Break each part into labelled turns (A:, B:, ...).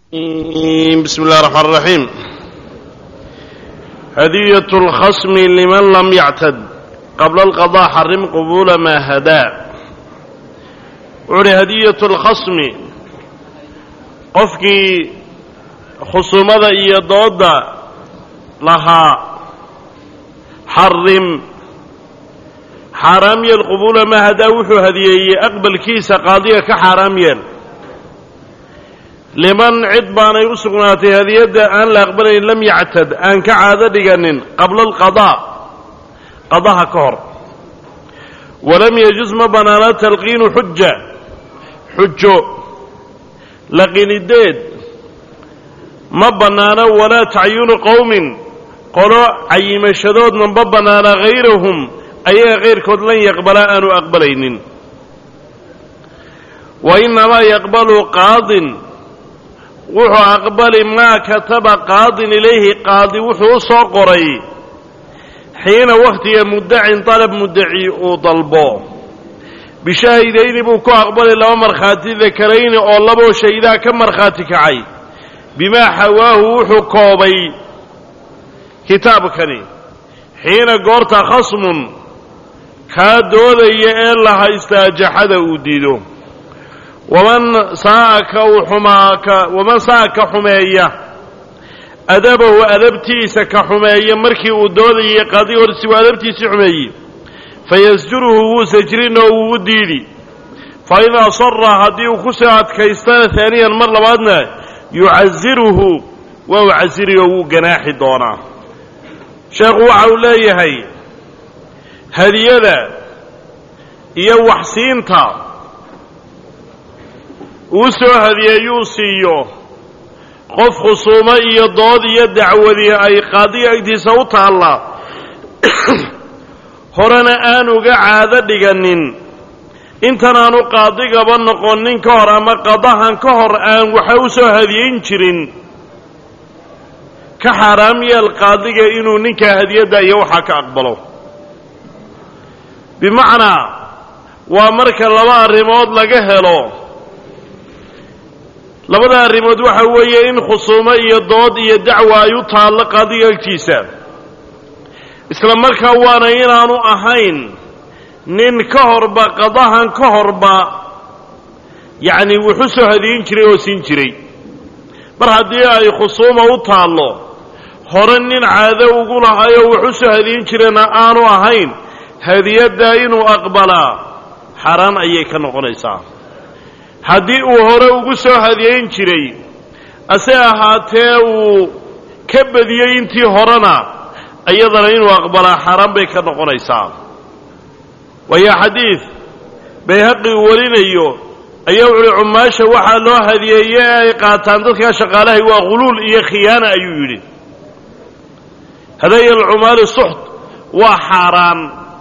A: بسم الله الرحمن الرحيم هدية الخصم لمن لم يعتد قبل القضاء حرم قبول ما هدى وعلي هدية الخصم قفكي خصومة إيضاد لها حرم حرام القبول ما هدى وحو هديه أقبل كيس قاضية كحرام يل liman cid baanay u sugnaatay hadiyadda aan la aqbalayn lam yactad aan ka caado dhiganin qabla alqadaa qadaha ka hor walam yajuz ma bannaana talqiinu xuja xujo laqinideed ma bannaano walaa tacyunu qowmin qolo cayimashadoodna ma bannaana hayrahum ayaga kayrkood lan yaqbalaa aanu aqbalaynin wa inamaa yaqbalu qaadin wuxuu aqbali maa kataba qaadin ilayhi qaadi wuxuu u soo qoray xiina wakhtiga muddacin dalab muddaci uu dalbo bishaahidayni buu ku aqbali laba markhaati dakarayni oo laboo shaydaa ka markhaati kacay bimaa xawaahu wuxuu koobay kitaabkani xiina goorta khasmun kaa doodaya ee la haystaa jaxada uu diido waman saaka uu xumaaka waman saa ka xumeeya adabahu adabtiisa ka xumeeya markii uu doodayay qaadi horsi uu adabtiisii xumeeyey fayasjuruhu wuu sajrin oo wuu u diidi fa in asara haddii uu ku soo adkaystana haaniyan mar labaadna yucaziruhu waa u casiri oo wuu ganaaxi doonaa sheekhu waxa uu leeyahay hadiyada iyo waxsiinta uu soo hadiyeeyuu siiyo qof khusuumo iyo dood iyo dacwadi ay qaadiga agtiisa u taalla horena aan uga caado dhiganin intanaanu qaadigaba noqonin ka hor ama qadahan ka hor aan waxa u soo hadiyeyn jirin ka xaaraam yeel qaadiga inuu ninkaa hadiyadda iyo waxaa ka aqbalo bimacnaa waa marka laba arrimood laga helo labada arrimood waxa weeye in khusuumo iyo dood iyo dacwa ay u taallo qaadiga agtiisa isla markaa waana inaanu ahayn nin ka horba qadahan ka horba yacni wuxu soo hadiyin jiray oo siin jiray mar haddii ay khusuuma u taallo hore nin caado ugu lahayoo wuxu soo hadiyin jirayna aanu ahayn hadiyaddaa inuu aqbalaa xaaraan ayay ka noqonaysaa haddii uu hore ugu soo hadiyeyn jiray ase ahaatee uu ka badiyey intii horena iyadana inuu aqbalaa xaaraan bay ka noqonaysaa waayo xadiid bayhaqi uu warinayo ayaa wuxuuhi cumaasha waxaa loo hadiyeeye ee ay qaataan dadkaa shaqaalahay waa khuluul iyo khiyaana ayuu yidhi hadaya alcumaali suxt waa xaaraan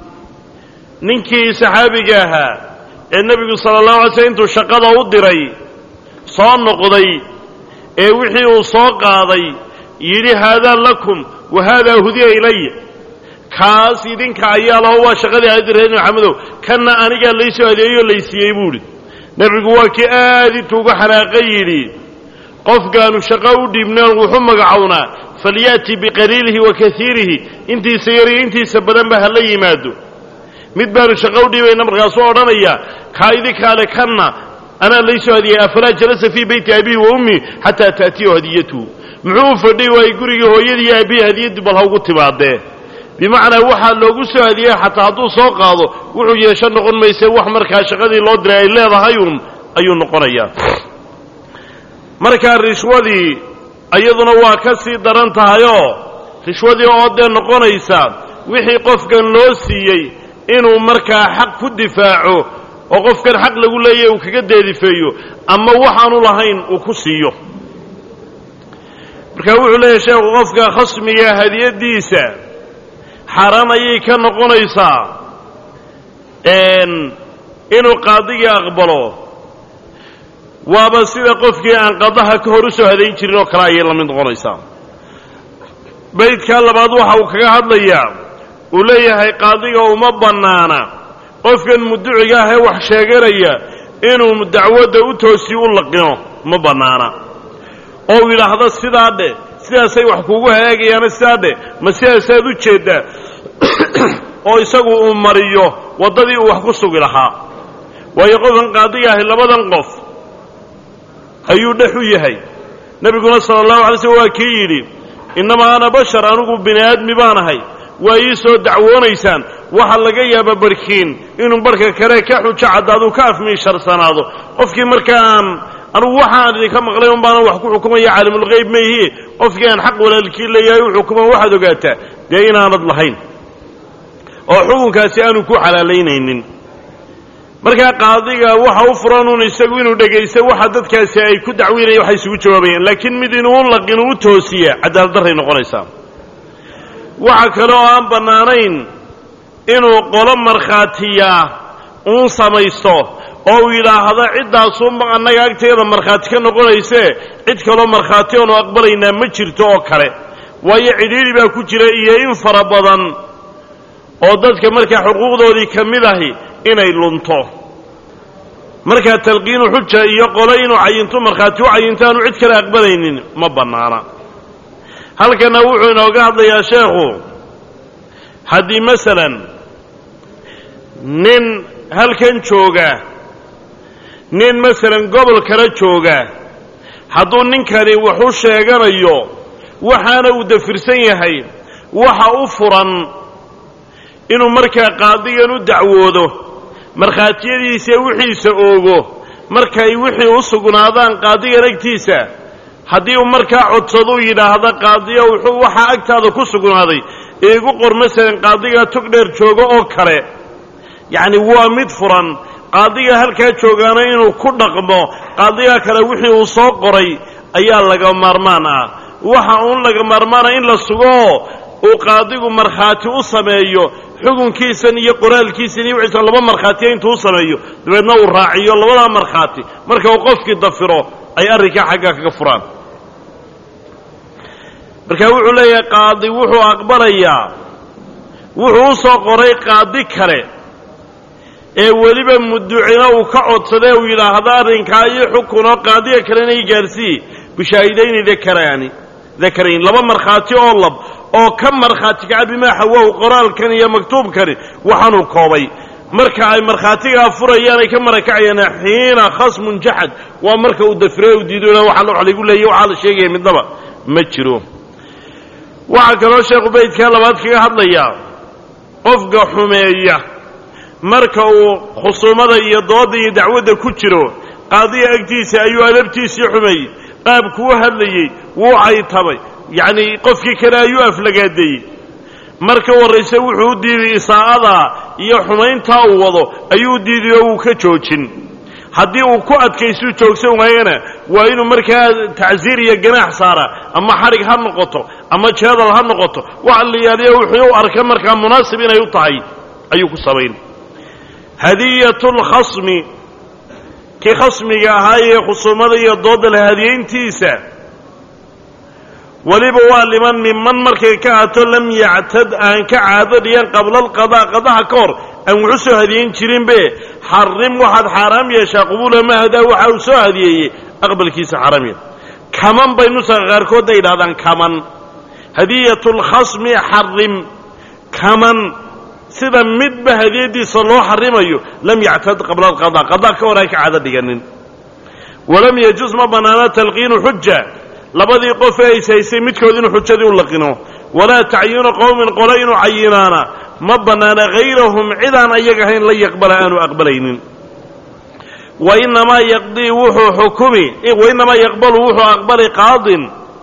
A: ninkii saxaabiga ahaa ee nebigu sala allahu alay slm intuu shaqada u diray soo noqday ee wixii uu soo qaaday yidhi haadaa lakum wa haadaa hudiya ilaya kaas idinka ayaa laho waa shaqadii aadi reer maxamedow kanna anigaa laysoo adeeyoo laysiiyey buuhi nebigu waa kii aad intuu uga xanaaqay yidhi qofkaanu shaqo u dhiibnaan wuxu magacownaa falyaati biqaliilihi wa kaiirihi intiisa yar iyo intiisa badanba ha la yimaado mid baanu shaqo u dhiibayna markaasuu odhanaya kaa idinkaale kanna anaa laysoo hadiyey afalaa jalasa fii beyti abihi wa ummi xataa ta'tiyahu hadiyatuhu muxuu u fadhiy waayey gurigii hooyadii aabbihi hadiyaddu bal ha ugu timaadee bimacnaa waxaa loogu soo hadiyey xataa hadduu soo qaado wuxuu yeesho noqon mayse wax markaa shaqadii loo diray ay leedahayun ayuu noqonayaa markaa rishwadii iyaduna waa ka sii daran tahayoo rishwadii oo dee noqonaysa wixii qofkan loo siiyey inuu markaa xaq ku difaaco oo qofkan xaq lagu leeyahy uu kaga deedifeeyo ama waxaanu lahayn uu ku siiyo marka wuxuu leeyahay sheekhu qofka khasmiga hadiyaddiisa xaaraan ayay ka noqonaysaa inuu qaadigii aqbalo waaba sida qofkii aan qadaha ka hor u soo hadayn jirin oo kale ayay la mid noqonaysaa baydkaa labaad waxa uu kaga hadlayaa uu leeyahay qaadiga uma bannaana qofkan muduciga ah ee wax sheeganaya inuu dacwadda u toosiyo u laqino ma bannaana oo uu yidhaahdo sidaa dhe sidaasay wax kuugu hagaagayaana sidaa dhe ma sidaasaad u jeeddaa oo isagu uu mariyo waddadii uu wax ku sugi lahaa waayo qofkan qaadiga ahi labadan qof ayuu dhex u yahay nebiguna sala allahu alay slm waa kii yidhi innamaa ana bashar anigu bini aadmi baan ahay waa ii soo dacwoonaysaan waxaa laga yaaba barkiin inuu barhka kale ka xujo caddaaduu ka afmiisharsanaado qofkii markaan anugu waxaan idinka maqlay un baanan wax ku xukumaya caalimulgeyb mayhie qofkii aan xaq walaalkii leeyahay u xukuman waxaad ogaataa dee inaanad lahayn oo xukunkaasi aanu ku xalaalaynaynin markaa qaadiga waxa u furan un isagu inuu dhegaysto waxa dadkaasi ay ku dacweynaya waxay isugu jawaabayaan laakiin mid inuu u laqin u toosiya cadaalad darray noqonaysaa waxa kale oo aan bannaanayn inuu qolo markhaatiyaa uun samaysto oo uu yidhaahdo ciddaasunba annaga agteeda markhaati ka noqonaysee cid kaloo markhaati oonu aqbalaynaa ma jirto oo kale waayo cidhiidhi baa ku jira iyo in fara badan oo dadka markaa xuquuqdoodii ka mid ahi inay lunto markaa talqiinu xuja iyo qolo inuu cayinto markhaati u cayinto aanu cid kale aqbalaynin ma bannaana halkana wuxuu inooga hadlayaa sheekhu haddii masalan nin halkan jooga nin masalan gobol kala jooga hadduu ninkani wax u sheeganayo waxaana uu dafirsan yahay waxa u furan inuu markaa qaadigan u dacwoodo markhaatiyadiisa wixiisa oogo markay wixii u sugnaadaan qaadigan agtiisa haddii uu markaa codsado u yidhaahdo qaadiya wuxuu waxaa agtaada ku sugnaaday iigu qor masalan qaadigaa tog dheer joogo oo kale yacni waa mid furan qaadiga halkaa joogaana inuu ku dhaqmo qaadigaa kale wixii uu soo qoray ayaa laga maarmaan ah waxa uun laga maarmaana in la sugooo uu qaadigu markhaati u sameeyo xukunkiisan iyo qoraalkiisan iyo wixiisan laba markhaatiya intuu u sameeyo dabeedna uu raaciyo labadaa markhaati marka uu qofkii dafiro ay arrinkaa xaggaa kaga furaan marka wuxuu leeyahay qaadi wuxuu aqbalayaa wuxuu u soo qoray qaadi kale ee weliba muducina uu ka codsadee uu yidhaahdo arrinkaa iyo xukunoo qaadiga kalena i gaarsiiye bishaahidayni dakaraani dakarayn laba markhaati oo lab oo ka markhaati kaca bimaa xawahu qoraalkan iyo maktuubkani waxaanuu koobay marka ay markhaatigaa furayaan ay ka marakacayaan xiina khasmun jaxad waa marka uu dafire u diido waxa wax laygu leeyay waxaa la sheegaya midnaba ma jiro waxaa kaloo sheekhu baydkaa labaad kaga hadlayaa qofka xumeeya marka uu khusuumada iyo dooda iyo dacwadda ku jiro qaadiga agtiisa ayuu adabtiisii xumeeyey qaabkuu hadlayey wuu caytabay yacnii qofkii kale ayuu aflagaadeeyey marka warrayse wuxuu u diiday isaa'adaa iyo xumayntaa uu wado ayuu u diiday oo wuu ka joojin haddii uu ku adkaystuu joogsan waayana waa inuu markaa tacsiir iyo ganaax saara ama xadhig ha noqoto ama jeedal ha noqoto waxa la yaaliya wuxuu u arka markaa munaasib inay u tahay ayuu ku samayn hadiyatu lkhasmi kii khasmiga ahaa ee khusuumada iyo dooda la hadiyayntiisa weliba waa liman miman markay ka ato lam yactad aan ka caado dhigan qabla alqadaa qadaha ka hor aan wuxu soo hadiyayn jirinbe xarim waxaad xaaraam yeeshaa qubuula ma hadaa waxa uu soo hadiyeeyey aqbalkiisa xaaraam yeel kaman bay nusaqa qaarkoodna yidhahdaan kaman hadiyatu lkhasmi xarim kaman sida midba hadiyadiisa loo xarimayo lam yactad qabla alqadaa qadaa ka hor aan ka caado dhiganin walam yajuz ma bannaana talqiinu xuja labadii qof ee is haysay midkood inuu xujadii u laqino walaa tacyiinu qowmin qole inuu cayinaana ma bannaana hayrahum cidaan ayaga ahayn la yaqbala aanu aqbalaynin wainamaa yaqdii wuxuu xukumi wainamaa yaqbalu wuxuu aqbali qaadin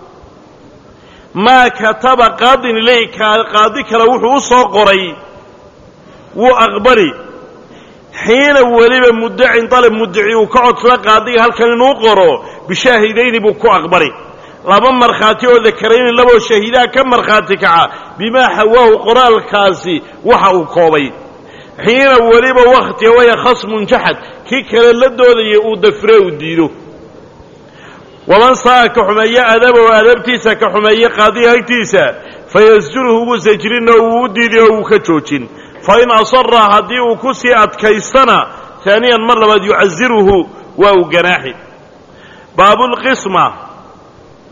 A: maa kataba qaadin iley qaadi kale wuxuu u soo qoray wuu aqbali xiina weliba muddacin dalab muddaci uu ka codsado qaadiga halkan inuu qoro bishaahidayni buu ku aqbali laba markhaati oo dakarayni laboo shahiidaa ka markhaati kaca bimaa xawaahu qoraalkaasi waxa uu koobay xiina weliba wakhtiga waya khasmun jaxad kii kale la doodaya uu dafire uu diido waman sa'a ka xumeeye adabow adabtiisa ka xumeeye qaadiga agtiisa fayasjuruhu wuu sajrin oo wuu u diiday oo wuu ka joojin fain asara haddii uu ku sii adkaystana haaniyan mar labaad yucaziruhu waa uu ganaaxi baabulqisma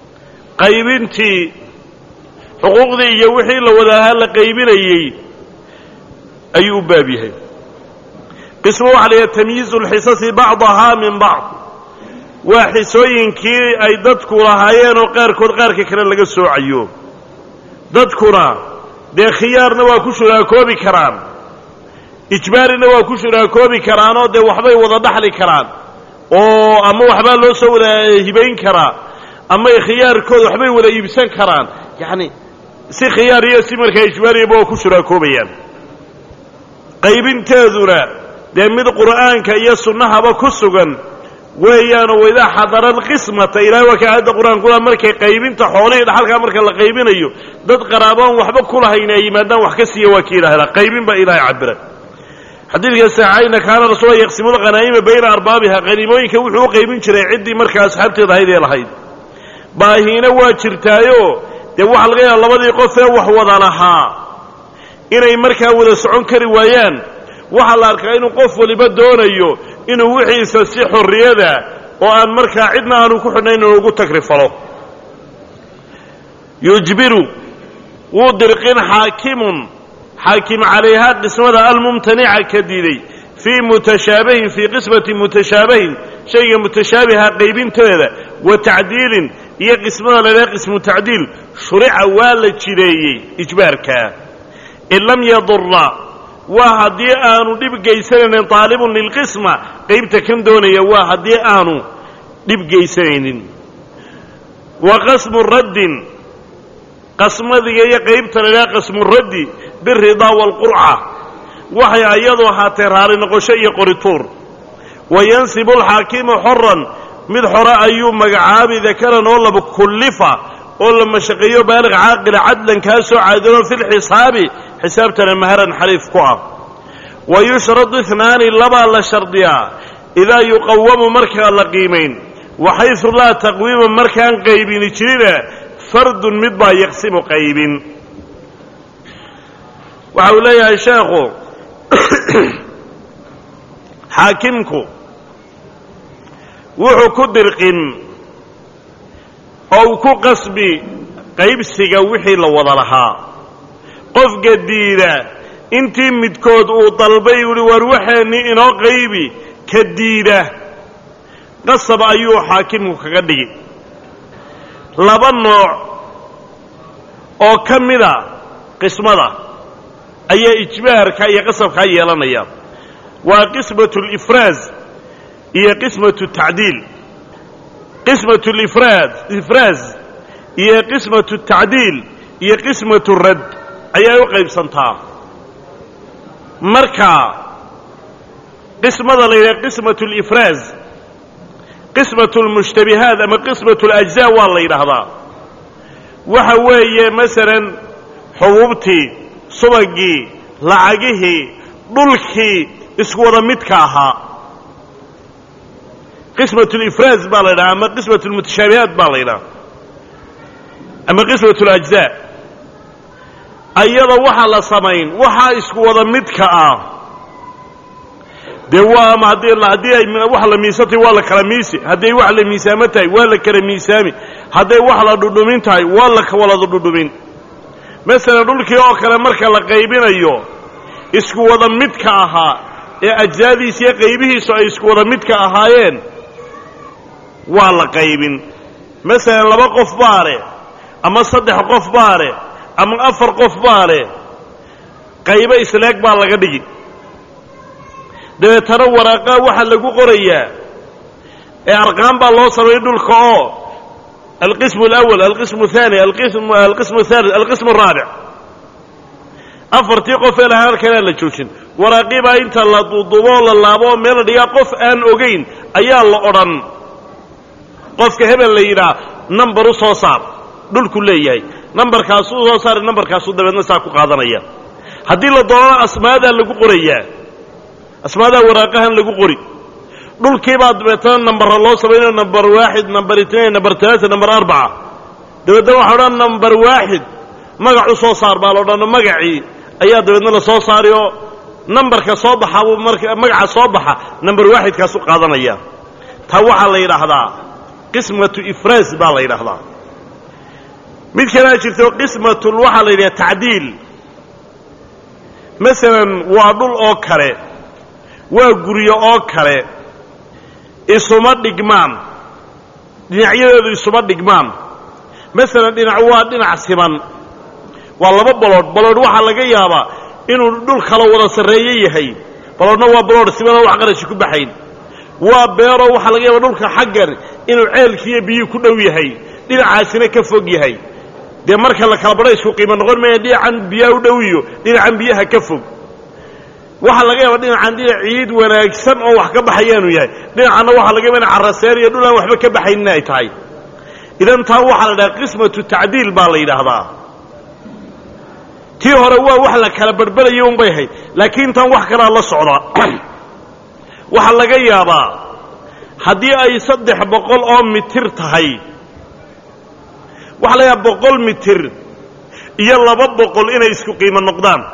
A: qaybintii xuquuqdii iyo wixii la wadaahaa la qaybinayey ayuu u baab yahay qismo waxa la yidhaha tamyiizu lxisasi bacdahaa min bacd waa xisooyinkii ay dadku lahaayeen oo qaarkood qaarka kale laga soocayo dadkuna dee khiyaarna waa ku shuraakoobi karaan ijbaarina waa ku shuraakoobi karaanoo dee waxbay wada dhaxli karaan oo ama waxbaa loo soo wada hibayn karaa ama khiyaarkooda waxbay wada iibsan karaan yacni si khiyaar iyo si markaa ijbaariyaba waa ku shuraakoobayaan qaybinteeduna dee mid qur'aanka iyo sunnahaba ku sugan weeyaanoo waidaa xadara alqismata ilahay waa ka aayadda qur-aankula markay qaybinta xoolihii dhaxalkaa marka la qaybinayo dad qaraaboon waxba kulahayn ay yimaadaan wax ka siiya waa kii ilaahda qaybin baa ilaahay cabira xadiidka saxayna kaana rasuula yaqsimu lghanaa'ima bayna arbaabiha qaniimooyinka wuxuu u qaybin jiray ciddii markaa asxaabteeda ahayd ee lahayd baahiina waa jirtaayo dee waxaa laga yaaba labadii qof ee wax wada lahaa inay markaa wada socon kari waayaan waxaa la arkaa inuu qof waliba doonayo inuu wixiisa si xorriyada oo aan markaa cidna aanu ku xidhnayn inuu ugu tagrifalo yujbiru wuu dirqin xaakimun xaakim calayhaa qismada almumtanica ka diiday fii mutashaabihin fii qismati mutashaabihin shayga mutashaabiha qaybinteeda wa tacdiilin iyo qismada ladhaha qismu tacdiil shurica waa la jireeyey ijbaarkaa in lam yadura waa haddii aanu dhib geysanaynin taalibun lilqisma qaybta kan doonaya waa haddii aanu dhib geysanaynin wa qasmu raddin qasmadiga iyo qaybta ladhaha qasmu raddi biridaa waalqurca waxay ayadu ahaatee raali noqosho iyo qorituur wa yansibu alxaakimu xoran mid xore ayuu magacaabi dakaran oo laba kullifa oo la mashaqeeyo baalig caaqila cadlan kaa soo caadilo fi lxisaabi xisaabtana maharan xariif ku ah wa yushradu inaani labaa la shardiyaa idaa yuqawamu markaa la qiimayn waxaysu laa taqwiima markaan qaybini jirina fardun mid baa yaqsimu qaybin waxa uu leeyahay sheekhu xaakimku wuxuu ku dirqin oo uu ku qasbi qaybsiga wixii la wada lahaa qofka diida intii midkood uu dalbay uhi war waxaennii inoo qaybi ka diida qasab ayuu xaakimku kaga dhigi laba nooc oo ka mida qismada ayaa ijbaarka iyo qasabkaa yeelanaya waa qismatu lifraaz iyo qismatu tacdiil qismatu lifraad ifraaz iyo qismatu tacdiil iyo qismatu radd ayay u qaybsantaa marka qismada la yidhaha qismatu lifraaz qismatu lmushtabihaat ama qismatu alajzaa waa la yidhaahdaa waxa weeye masalan xubuubtii subagii lacagihii dhulkii isku wada midka ahaa qismat lifraaz baa la yidhaha ama qismat lmutashaabihaat baa la yidhaha ama qismat lajzaa ayada waxaa la samayn waxaa isku wada midka ah dee waa ama haddii haddii ay wax la miisantay waa la kala miisi hadday wax la miisaamo tahay waa la kala miisaami hadday wax la dhudhumin tahay waa la kawalada dhudhumin masalan dhulkii oo kale marka la qaybinayo isku wada midka ahaa ee ajsaadiisa iyo qaybihiisu ay isku wada midka ahaayeen waa la qaybin masalan laba qof baa leh ama saddex qof baa leh ama afar qof baa leh qaybo isleeg baa laga dhigi dabeetana waraaqaa waxaa lagu qorayaa ee arqaan baa loo sameeyey dhulka oo alqismu alawal alqismu athani alqismu athalith alqismu araabic afartii qof ee lahaa halkanaa la joojin waraaqii baa inta la duuduuboo la laabo oo meel la dhigaa qof aan ogayn ayaa la odhan qofka hebel la yidhaah nambar u soo saar dhulku leeyahay nambarkaasuu soo saara nambarkaasuu dabeedna saa ku qaadanaya haddii la doonana asmaadaa lagu qorayaa asmaadaa waraaqahan lagu qori dhulkiibaa dabeetana nambara loo samaynayo nambar waaxid nambar itnain nambar talaata nambar arbaca dabeedna waxa odhan nambar waaxid magac u soo saar baa la odhan magacii ayaa dabeedna la soo saari oo nambarka soo baxa buu marka magaca soo baxa nambar waaxidkaasu qaadanaya taa waxaa la yidhaahdaa qismatu ifraas baa la yidhaahdaa mid kalea jirto qismatul waxaa la yidhaha tacdiil masalan waa dhul oo kale waa guryo oo kale isuma dhigmaan dhinacyadeedu isuma dhigmaan masalan dhinac waa dhinac siman waa laba baloodh baloodh waxaa laga yaabaa inuu dhul kala wada sarreeyo yahay baloodhna waa baloodh simanoo wax qarashi ku baxayn waa beero waxaa laga yaaba dhulka xaggan inuu ceelkiiyo biyuu ku dhow yahay dhinacaasina ka fog yahay dee marka la kala badho isku qiimo noqon maya dhinacan biyaha u dhow iyo dhinacan biyaha ka fog waxaa laga yaaba dhinacan dhinac ciid wanaagsan oo wax ka baxayaanu yahay dhinacanna waxaa laga yaba ina caraseen iyo dhul aan waxba ka baxaynin ay tahay idan taa waxaa la dhaha qismatu tacdiil baa la yidhaahdaa tii hore waa wax la kala barbarayay un bay ahayd laakiin tan wax kalaa la socda waxaa laga yaabaa haddii ay saddex boqol oo mitir tahay waxaa laga yaaba boqol mitir iyo laba boqol inay isku qiimo noqdaan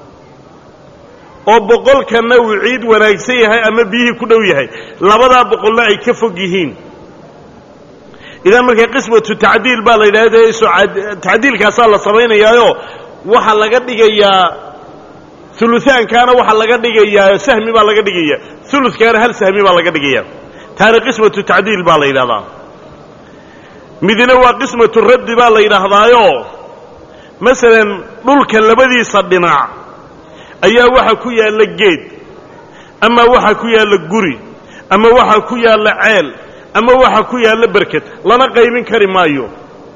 A: oo boqolkanna uu ciid wanaagsan yahay ama biyihii ku dhow yahay labadaa boqolna ay ka fog yihiin idan marka qismatu tacdiil baa la yidhahda tacdiilkaasaa la samaynayaayo waxaa laga dhigayaa uluaankaana waxaa laga dhigayaa sahmi baa laga dhigaya ulukaana hal sahmi baa laga dhigaya taana qismatu tacdiil baa la yidhahdaa midna waa qismatu raddi baa la yidhaahdaayo masalan dhulka labadiisa dhinac ayaa waxa ku yaalla geed ama waxa ku yaalla guri ama waxa ku yaalla ceel ama waxa ku yaalla berked lana qaybin kari maayo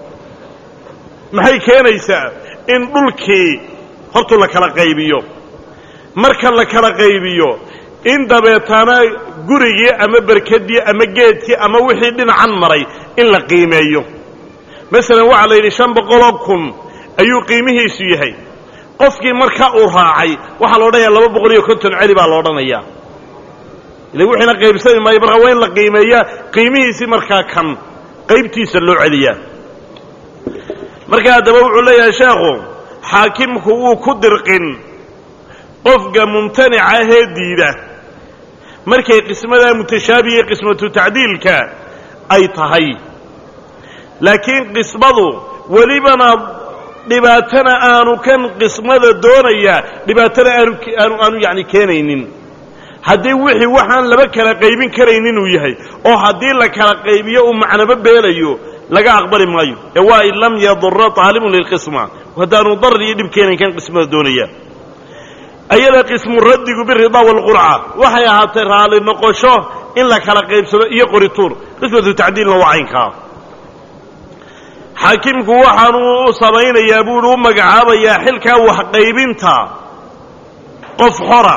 A: maxay keenaysaa in dhulkii hortu la kala qaybiyo marka la kala qaybiyo in dabeetana gurigii ama berkadii ama geedkii ama wixii dhinacan maray in la qiimeeyo masalan waxaa la yidhi shan boqoloo kun ayuu qiimihiisu yahay qofkii marka uu raacay waxaa la odhanayaa laba boqol iyo konton celi baa la odhanayaa ila wixiina qaybsami maayo markaa waa in la qiimeeyaa qiimihiisii markaa kan qaybtiisa loo celiyaa marka haddaba wuxuu leeyahay sheekhu xaakimku wuu ku dirqin qofka mumtanica ahee diida markay qismadaa mutashaabihiye qismatu tacdiilka ay tahay laakiin qismadu welibana dhibaatana aanu kan qismada doonayaa dhibaatana aanu aanu aanu yacni keenaynin haddii wixii waxaan laba kala qaybin karaynin uu yahay oo haddii la kala qaybiyo uu macnabo beelayo laga aqbali maayo ee waa in lam yadura aalibun lilqisma haddaanu darar iyo dhib keenayn kan qismada doonaya ayada qismu raddigu biridaa walqurca waxay ahaatay raalli noqosho in la kala qaybsado iyo qorituur qismatu tacdiilna waa caynkaa xaakimku waxaanu u samaynayaa buuhi u magacaabayaa xilkaa waxqaybinta qof xora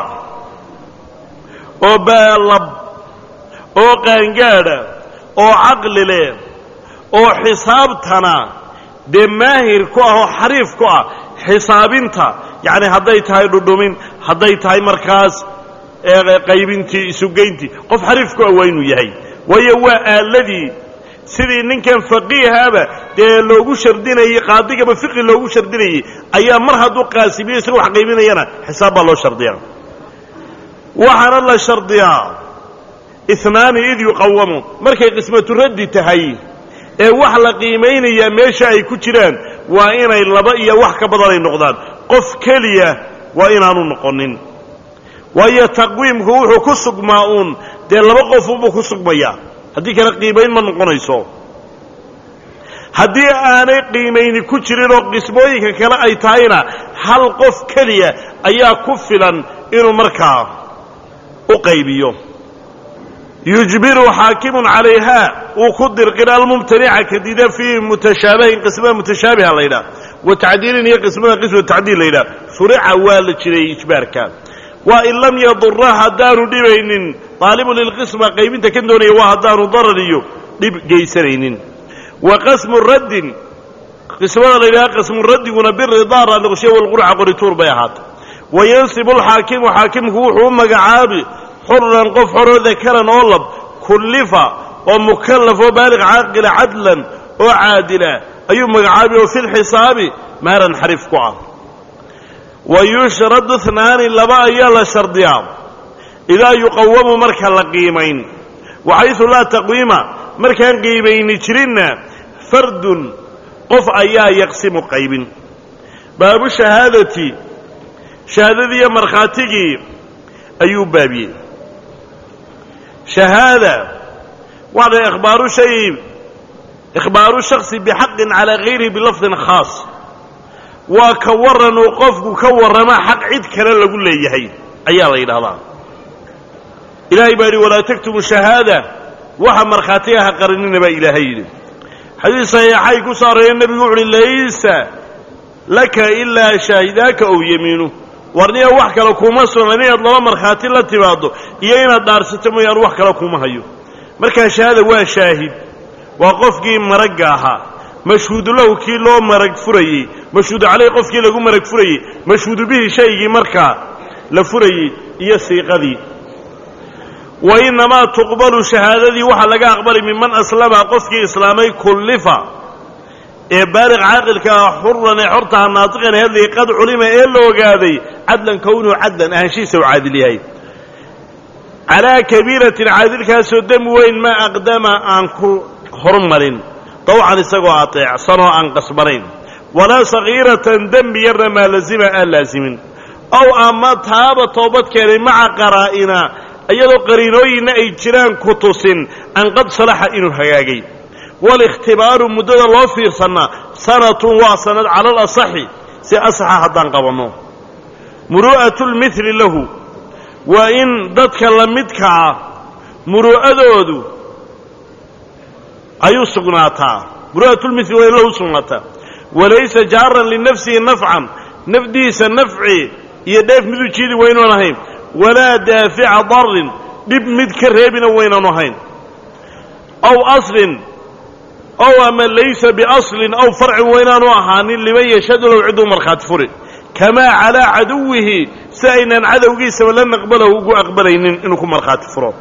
A: oo baalab oo qaangaadha oo caqli leh oo xisaabtana dee maahir ku ah oo xariif ku ah xisaabinta yacni hadday tahay dhudhumin hadday tahay markaas qaybintii isugeyntii qof xariif ku ah waa inuu yahay waayo waa aaladii sidii ninkan faqiihaaba dee loogu shardinayey qaadigaba fiqi loogu shardinayey ayaa mar hadduu qaasibiyo isaga wax qaybinayana xisaab baa loo shardiyaa waxaana la shardiyaa inaani id yuqawamu markay qismatu raddi tahay ee wax la qiimaynayaa meesha ay ku jiraan waa inay laba iyo wax ka badan ay noqdaan qof keliya waa inaanu noqonin waayo taqwiimku wuxuu ku sugmaa uun dee laba qofunbuu ku sugmayaa haddii kale qiimayn ma noqonayso haddii aanay qiimayni ku jirin oo qismooyinka kale ay tahayna hal qof keliya ayaa ku filan inuu markaa u qaybiyo yujbiru xaakimun calayha uu ku dirqina almumtanica kadida fii mutashaabihin qismada mutashaabiha la ydhaah wa tacdiilin iyo qismada qisma tacdiil la ydhaah shurica waa la jiray ijbaarka waa in lam yadura haddaanu dhibaynin aalibu lilqisma qaybinta kan doonaya waa haddaanu darar iyo dhib geysanaynin wa qasmu raddin qismada la yidhaha qasmu raddiguna biridaa raaliqshiya walqurca qorituur bay ahaatay wa yansibu alxaakimu xaakimku wuxuu u magacaabi xuran qof xoroo dakaran oo lab kullifa oo mukallaf oo baaliq caaqila cadlan oo caadila ayuu magacaabi oo fi lxisaabi maaran xariif ku ah wa yushradu inaani laba ayaa la shardiyaa idaa yuqawamu marka la qiimayn waxaysu laa taqwiima markaan qiimayni jirinna fardun qof ayaa yaqsimu qaybin baabu shahaadati shahaadadii iyo markhaatigii ayuu baabiyey shahaada waxda ikhbaaru shay ikhbaaru shaksi bixaqin calaa gayrihi bilafdin khaas waa ka warran uu qofku ka warrama xaq cid kale lagu leeyahay ayaa la yidhahdaa ilaahay baa yidhi walaa taktumu shahaada waxa markhaatiga ha qarinina baa ilaahay yidhi xadiis saxiixay ku soo arooreen nebigu wuxu uhi laysa laka ilaa shaahidaaka ow yemiinu warniya wax kale kuma sugnan inaad laba markhaati la timaaddo iyo inaad dhaarsato mooyaan wax kale kuma hayo markaa shahaada waa shaahid waa qofkii maragga ahaa mashhuudu lahu kii loo marag furayey mashhuudu caleyh qofkii lagu marag furayey mashhuudu bihi shaygii markaa la furayey iyo siiqadii wa innamaa tuqbalu shahaadadii waxaa laga aqbalay minman aslama qofkii islaamay kullifa ee baaliq caaqilka ah xuran ee xortaha naatiqan hadlay qad culima ee la ogaaday cadlan kownuhu cadlan ahaanshiisa u caadil yahay calaa kabiiratin caadilkaasoo demi weyn ma aqdama aan ku hormarin dawcan isagoo ateecsanoo aan qasbanayn walaa sagiiratan dembi yarna maa lazima aan laasimin ow ama taaba toobad keenay maca qaraa'ina iyadoo qariinooyinna ay jiraan ku tusin an qad salaxa inuu hagaagay walikhtibaaru muddada loo fiirsanna sanatun waa sanad cala alasaxi si asaxa haddaan qabanno muru'atu lmithli lahu waa in dadka la midka ah muru'adoodu ay u sugnaataa muru'atulmithli waa in lahu sugnaataa walaysa jaaran linafsihi nafcan nafdiisa nafci iyo dheef mid u jiidi waynuan ahayn walaa daafica darin dhib mid ka reebina waynaanu ahayn aw aslin ow ama laysa biaslin aw farcin waynaanu ahaanin liman yashhadu lahu ciduu markhaati furi kamaa calaa caduwihi si aynaan cadowgiisaba la naqbalahu ugu aqbalaynin inuu ku markhaati furo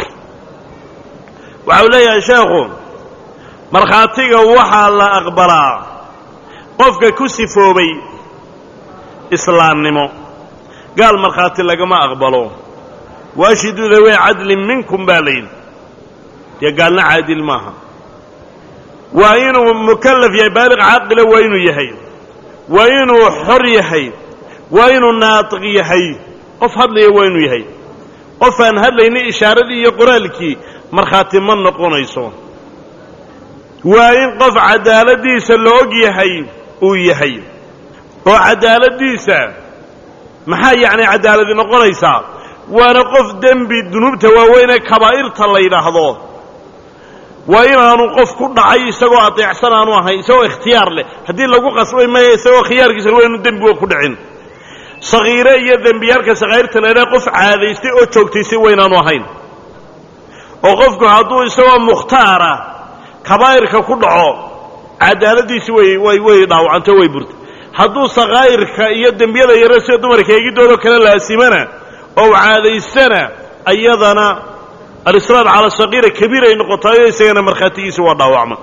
A: waxa uu leeyahay sheekhu markhaatiga waxaa la aqbalaa qofka ku sifoobay islaamnimo gaal markhaati lagama aqbalo waashhiduu dawee cadlin minkum baa layidhi dee gaalna caadil maaha waa inuu mukallaf yahay baaliq caaqila waa inuu yahay waa inuu xor yahay waa inuu naatiq yahay qof hadlaya waa inuu yahay qof aan hadlaynin ishaaradii iyo qoraalkii markhaati ma noqonayso waa in qof cadaaladdiisa la og yahay uu yahay oo cadaaladdiisa maxaa yacni cadaaladi noqonaysaa waana qof dembi dunuubta waaweynee kabaa'irta la yidhaahdo waa inaanu qof ku dhacay isagoo adeecsan aanu ahayn isagoo ikhtiyaar leh haddii lagu qasbay maya isagoo khiyaarkiisa waa inu dembiga ku dhicin sakhiire iyo dembiyaalka sakhaa'irta la yidhaha qof caadaystay oo joogtaysay waynaanu ahayn oo qofku hadduu isagoo mukhtaara kabaa'irka ku dhaco cadaaladdiisi way way way dhaawacantay way burtay hadduu sakhaa'irka iyo dembiyada yare sida dumarka eegidoodoo kale laasimana oo caadaystana ayadana alisraar cala sakiira kabiir ay noqotaayo isagana markhaatigiisa waa dhaawacma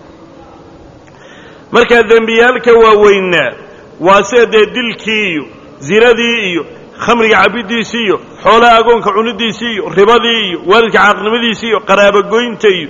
A: markaa dembiyaalka waaweynaa waa sida dee dilkii iyo zinadii iyo khamriga cabiddiisii iyo xoolaha agoonka cunidiisii iyo ribadii iyo waalidka caaqnimadiisii iyo qaraabogoynta iyo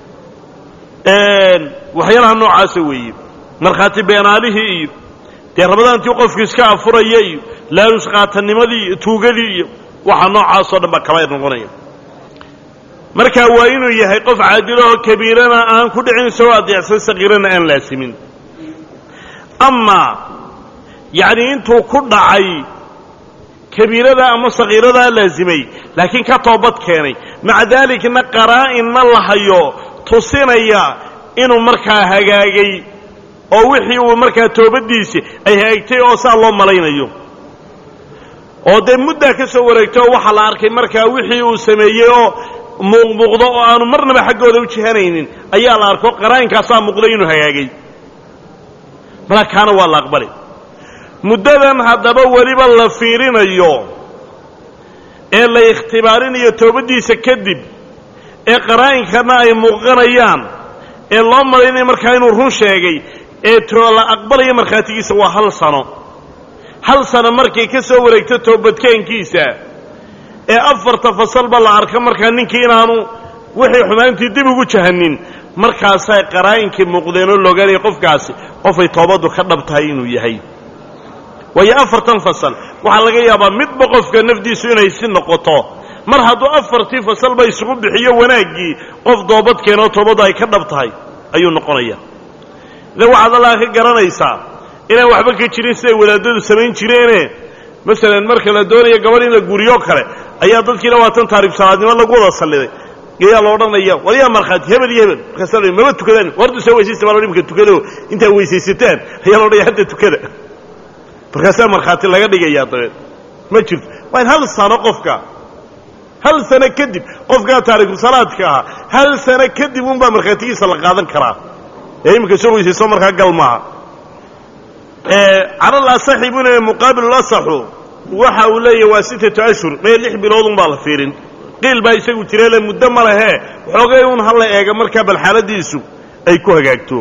A: waxyaalaha noocaasa weeye markhaati beenaalihii iyo dee rabadaantii qofku iska afuraya iyo laalus qaatanimadii iyo tuugadii iyo waxa noocaasoo dhan baa kabaa'ir noqonaya marka waa inuu yahay qof caadilahoo kabiirana aan ku dhicin isagoo adeecsan sakiirana aan laasimin amaa yacnii intuu ku dhacay kabiirada ama sakiiradaa laasimay laakiin ka toobad keenay maca daalikna qaraa'inna la hayo tusinaya inuu markaa hagaagay oo wixii uu markaa toobaddiisii ay hagaagtay oo saa loo malaynayo oo dee muddaa ka soo wareegtay oo waxaa la arkay markaa wixii uu sameeyey oo muuqmuuqdo oo aanu marnaba xaggooda u jihanaynin ayaa la arko qaraa'inkaasa muuqday inuu hagaagay marka kaana waa la aqbalay muddadan haddaba weliba la fiirinayo ee la ikhtibaarinayo toobaddiisa kadib ee qaraa'inkanna ay muuqanayaan ee loo malaynaya markaa inuu run sheegay ee la aqbalaya markhaatigiisa waa hal sano hal sano markay ka soo wareegto toobadkeenkiisa ee afarta fasalba la arka markaa ninkii inaanu wixii xumaantii dib ugu jahanin markaasay qaraa'inkai muuqdeenoo loogaanaya qofkaasi qofay toobaddu ka dhab tahay inuu yahay waayo afartan fasal waxaa laga yaabaa midba qofka nafdiisu inay si noqoto mar hadduu afartii fasalba isugu bixiyo wanaaggii qof doobad keenoo toobaddu ay ka dhab tahay ayuu noqonaya ida waxaad allaha ka garanaysaa inaan waxba ka jirin siday wadaadadu samayn jireene masalan marka la doonayo gabadh in la guuriyo kale ayaa dadkii labaatan taarib salaadnimo lagu wada salliday ayaa la odhanaya war yaa markhaati hebel iyo hebel markaasa la maba tukadaan wardu soo weysaysta baa imika tukado intaad weysaysataan ayaa la odhanaya hadda tukada markaasaa markhaati laga dhigayaa dabeed ma jirto waa in hal sano qofka hal sano kadib qofkaa taarikusalaadka ahaa hal sano kadib unbaa markhaatigiisa la qaadan karaa ee iminka soo weysayso markaa gal maaha calal asaxi buu leeya muqaabil asaxu waxa uu leeyahy waa sittatu ashhur mee lix bilood un baa la fiirin qiil baa isagu jireele muddo ma lehee xoogay un hala eega markaa bal xaaladiisu ay ku hagaagto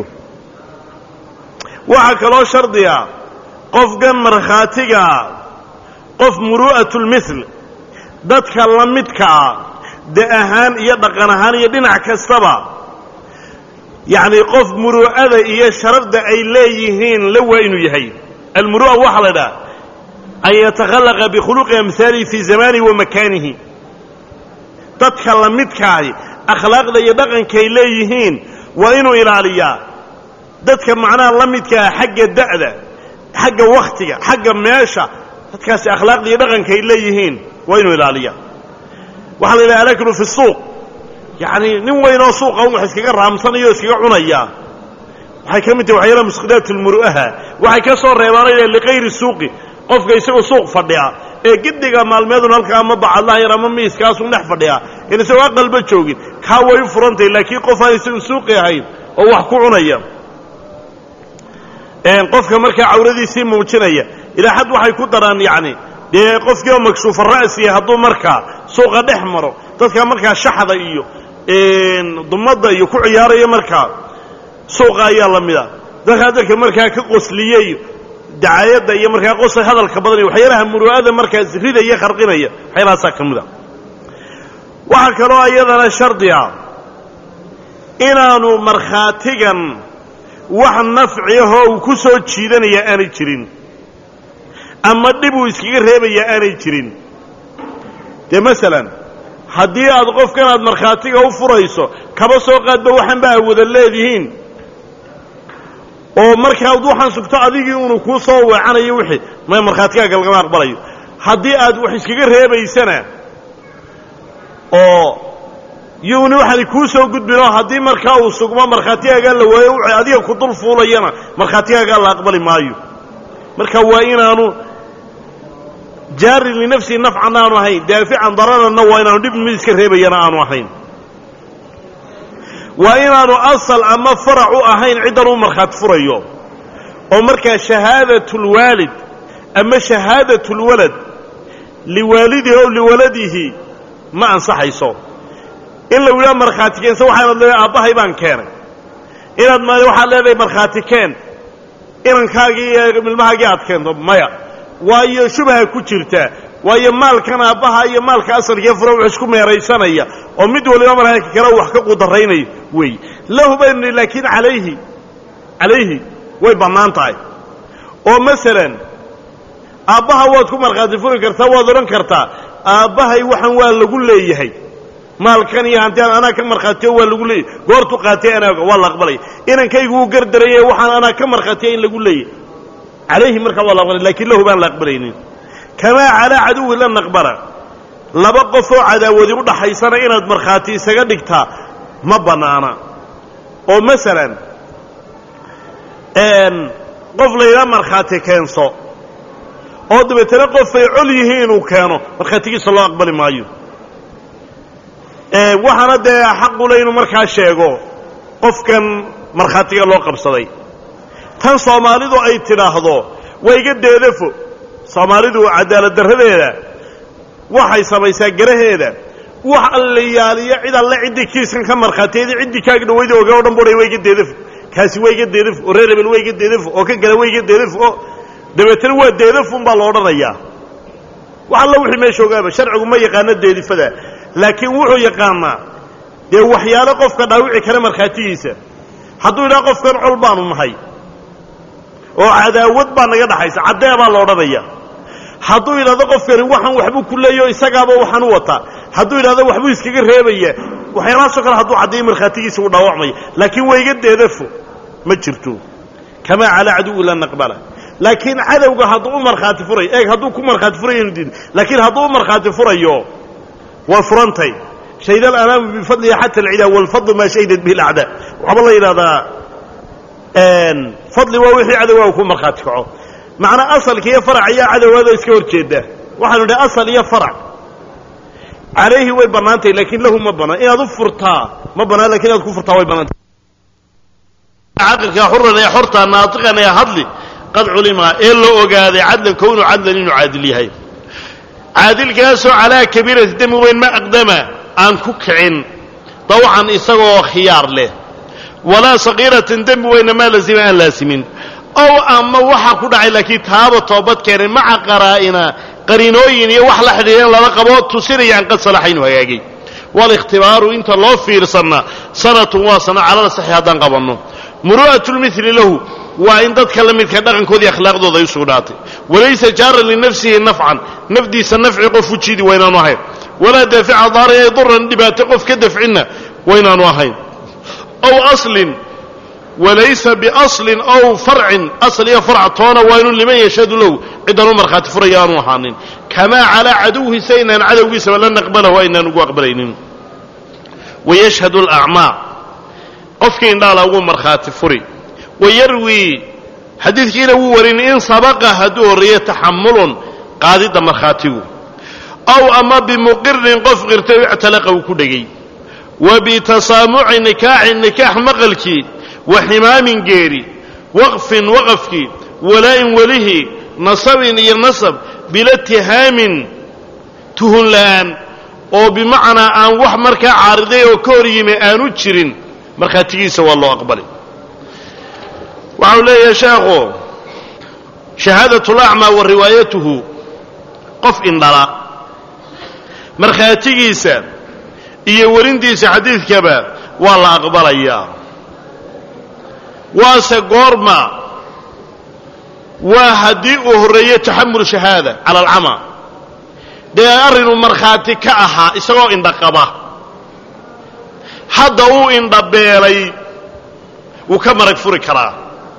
A: waxaa kaloo shardiga qofkan markhaatigaa qof muru'atulmithl dadka la midkaa de ahaan iyo dhaqan ahaan iyo dhinac kastaba yacni qof muru'ada iyo sharafda ay leeyihiin la waa inuu yahay almuru'a waxaa la dhaha an yatakhallaqa bikhuluqi amhaalihi fii zamanihi wa makaanihi dadka la midkaahi akhlaaqda iyo dhaqankay leeyihiin waa inuu ilaaliyaa dadka macnaha la midkaa xagga da'da xagga wakhtiga xagga meesha dadkaasi akhlaaqda iyo dhaqankay leeyihiin waa inuu ilaaliyaa waxaa la yidhaha alaklu fi suuq yacni nin weynoo suuqa un wax iskaga raamsanaya o iskaga cunaya waxay ka mid tahay waxyaalaha musqidaat lmuru'aha waxay ka soo reebaanaya likayri suuqi qofka isagoo suuq fadhiya ee giddiga maalmeedun halkaa ama bacadlaha yar ama miiskaasun dhex fadhiya in isagoo aqalba joogin kaa way u furantahy laakiin qof aan isagu suuqi ahayn oo wax ku cunaya qofka markaa cawradiisii muujinaya ilaa xad waxay ku daraan yacni dee qofkii oo makshuufa ra'siya hadduu markaa suuqa dhex maro dadka markaa shaxda iyo dumadda iyo ku ciyaaraya markaa suuqa ayaa la mida dadkaa dadka markaa ka qosliyey dacaayadda iyo markaa qosa hadalka badan iyo waxyaalaha muru'ada markaas ridaya kharqinaya waxyaalahaasaa ka mida waxaa kaloo iyadana shardi ah inaanu markhaatigan wax nafcihoo uu ku soo jiidanaya aanay jirin ama dhib uu iskaga reebaya aanay jirin dee masalan haddii aad qofkan aad markhaatiga u furayso kaba soo qaadba waxanba a wada leedihiin oo markaad waxaan sugto adigii unu kuu soo weecanayo wixii maya markhaatigaaga lagama aqbalayo haddii aad wax iskaga reebaysana oo yuni waxaanay kuu soo gudbinoo haddii markaa uu sugmo markhaatigaagaa la waayo w adiga ku dul fuulayana markhaatigaagaa la aqbali maayo marka waa inaanu jaarin linafsihi nafcan aanu ahayn daafican dararanna waa inaanu dhib mid iska reebayana aanu ahayn waa inaanu asal ama farac u ahayn ciddan uu markhaati furayo oo markaa shahaadat lwaalid ama shahaadat lwalad liwaalidihi ow liwaladihi ma ansaxayso in la yidhaha markhaati keensa waxaanad leedahay aabbahay baan keenay inaad ma waxaad leedahay markhaati keen inankaagii iyo milmahaagii aad keento maya waayo shubha ku jirta waayo maalkan aabbaha iyo maalka asalkiiyo fura wax isku meeraysanaya oo mid waliba marka kale wax ka qudaraynayo weey lahu baynu nihi laakiin calayhi calayhi way bannaan tahay oo masalan aabbaha waad ku markhaati furi kartaa waad odhan kartaa aabbahay waxaan waa lagu leeyahay maalkan iyo hantian anaa ka markhaatiyo waa lagu leeyahy goortu qaatay anaaga waa la aqbalaya inankaygu wuu gardaraya waxaan anaa ka markhaatiya in lagu leeyahay calayhi markaa waa la aqbalay lakin lahu baan la aqbalaynin kamaa calaa caduwi la naqbala laba qof oo cadaawadi u dhaxaysana inaad markhaati isaga dhigtaa ma bannaana oo masalan qof laydhaa markhaati keenso oo dabeetana qofay col yihiin inuu keeno markhaatigiisa loo aqbali maayo waxaana dee xaqule inuu markaa sheego qofkan markhaatiga loo qabsaday tan soomaalidu ay tidhaahdo waa iga deedafo soomaalidu cadaalad darradeeda waxay samaysaa garaheeda wax allayaaliyo cid alle ciddii kiiskan ka markhaatiyadii ciddii kaaga dhawayda oga o dhan buhay waa iga deedafo kaasi waa iga deedafo oo reer hebel waa iga deedafo oo ka gala waa iga deedafo oo dabeetana waa deedafun baa la odhanayaa wax alla wixii meesha ogaaba sharcigu ma yaqaano deedifada laakiin wuxuu yaqaanaa dee waxyaalo qofka dhaawici kara markhaatigiisa hadduu yidhaha qofkan col baanu nahay oo cadaawad baa naga dhaxaysa caddee baa la odhanaya hadduu yidhahdo qofkani waxaan waxbuu ku leeyaho isagaaba waxaan u wataa hadduu yidhahdo waxbuu iskaga reebaya waxyaalahaasoo kale hadduu caddeeyo markhaatigiisa uu dhaawacmaya laakiin wayga deedafo ma jirto kamaa calaa caduwi la naqbala laakiin cadowga hadduu u markhaati furayo eeg hadduu ku markhaati furayo inu diin laakiin hadduu u markhaati furayo waa furantay shahid alanaamu bifadliha xata alcidaa walfadlu maa shahidat bihi alacdaa waxaaba la yidhahdaa fadli waa wixii cadowgaa ku markhaati kaco macnaa asalka iyo farac ayaa cadowgaadoo iska hor jeeda waxaanu idhi asal iyo farac calayhi way bannaantahy laakiin lahu ma bannaan inaad u furtaa ma bannaan lakin inaad ku furtaa way bannaantay caqilka xuran ee xorta naatiqan ee hadli qad culima ee la ogaaday cadlan kownu cadlan inuu caadil yahay caadilkaasoo calaa kabiirati demi weyn ma aqdama aan ku kicin dawcan isagoo khiyaar leh walaa sagiiratan dembi weyna maa lazima aan laasimin ow ama waxa ku dhacay laakiin taaba toobad keenay maca qaraa'ina qariinooyin iyo wax la xidhiidhan lala qabo tusinayaan qad salaxa inuu hagaagay walikhtibaaru inta loo fiirsanna sanatun waa sano calada saxi haddaan qabanno muru'atu lmili lahu waa in dadka la midka dhaqankoodii akhlaaqdooda ay u sugnaatay walaysa jaaran linafsihi nafcan nafdiisa nafci qof u jiidi waynaanu ahayn walaa daafica daarin ay duran dhibaato qof ka dafcinna waynaanu ahayn ow aslin walaysa biaslin ow farcin asl iyo farc toona waa inu liman yashhadu lahu ciddan u markhaati furaya aanu ahaanin kamaa calaa caduwhi sa inaan cadowgiisaba la naqbalahu aynaan ugu aqbalaynin wayashhadu alacmaa qofkii indhaala ugu markhaati furi wayarwii xadiidkiina wuu warin in sabaqa hadduu horreeye taxamulun qaadidda markhaatigu aw ama bimuqirin qof qirtay o ictalaqa uu ku dhegay wa bitasaamuci nikaaxin nikaax maqalkii wa ximaamin geeri waqfin waqafkii walaa'in welihii nasabin iyo nasab bila tihaamin tuhun la'aan oo bimacnaa aan wax markaa caariday oo ka hor yimi aanu jirin markhaatigiisa waa loo aqbalay waxau leeyahay sheekhu shahaadatu lacmaa wa riwaayatuhu qof indhala markhaatigiisa iyo werintiisa xadiidkaba waa la aqbalayaa waase goorma waa haddii uu horreeyo taxamul shahaada cala alcamaa dee arrinuu markhaati ka ahaa isagoo indhaqaba hadda uu indhabeelay wuu ka marag furi karaa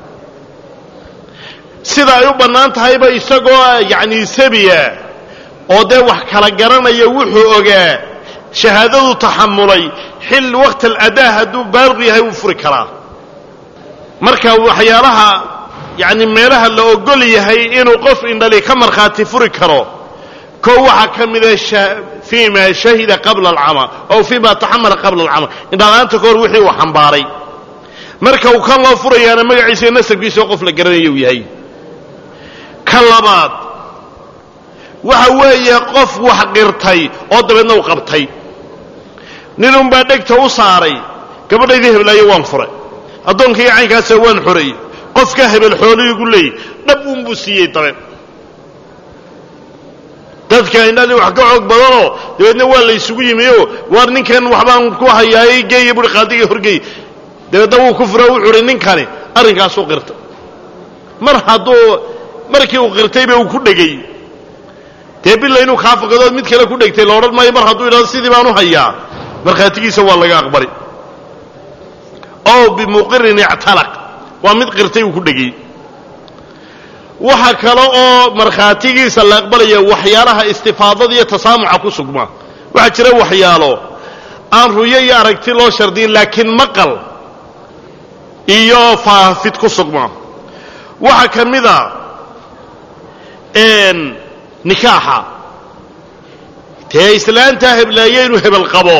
A: sida ay u bannaan tahayba isagoo yacnii sabiya oo dee wax kala garanaya wuxuu ogaa shahaadadu taxamulay xil waqti aladaa hadduu baaliqu yahay wuu furi karaa marka waxyaalaha yacni meelaha la ogol yahay inuu qof indhali ka markhaati furi karo koo waxaa ka mida fii ma shahida qabla alcamaa ow fii ma taxamala qabla alcamaa indhala'aanta ka hor wixii uu xambaaray marka uu kan loo furayaana magaciisa iyo nasabkiisa oo qof la garanaya uu yahay ka labaad waxa weeye qof wax qirtay oo dabeedna u qabtay ninunbaa dhegta u saaray gabadhaydii heblaayo waan furay addoonkaiyo caynkaasa waan xoreeyey qofka hebel xoolihiigu leeyay dhab uunbuu siiyey dabeed dadka indhadii wax ka xoog badanoo dabeedna waa la ysugu yimioo waar ninkan waxbaan ku hayaayey geeya buhi qaadiga horgeey dabeedna wuu ku fura wuxuu uhi ninkani arrinkaasuu qirtay mar hadduu markii uu qirtayba uu ku dhegay dee bila inuu kaa fakadood mid kale ku dhegtay la odhan maayo mar hadduu idhahdo sidii baan u hayaa markhaatigiisa waa laga aqbali oo bimuqirin ictalaq waa mid qirtay uu ku dhegay waxa kale oo markhaatigiisa la aqbalaya waxyaalaha istifaadada iyo tasaamuca ku sugma waxaa jira waxyaalo aan ruyo iyo aragti loo shardiyin laakiin maqal iyo faafid ku sugma waxaa ka mida nikaaxa dee islaantaa heblaaye inuu hebel qabo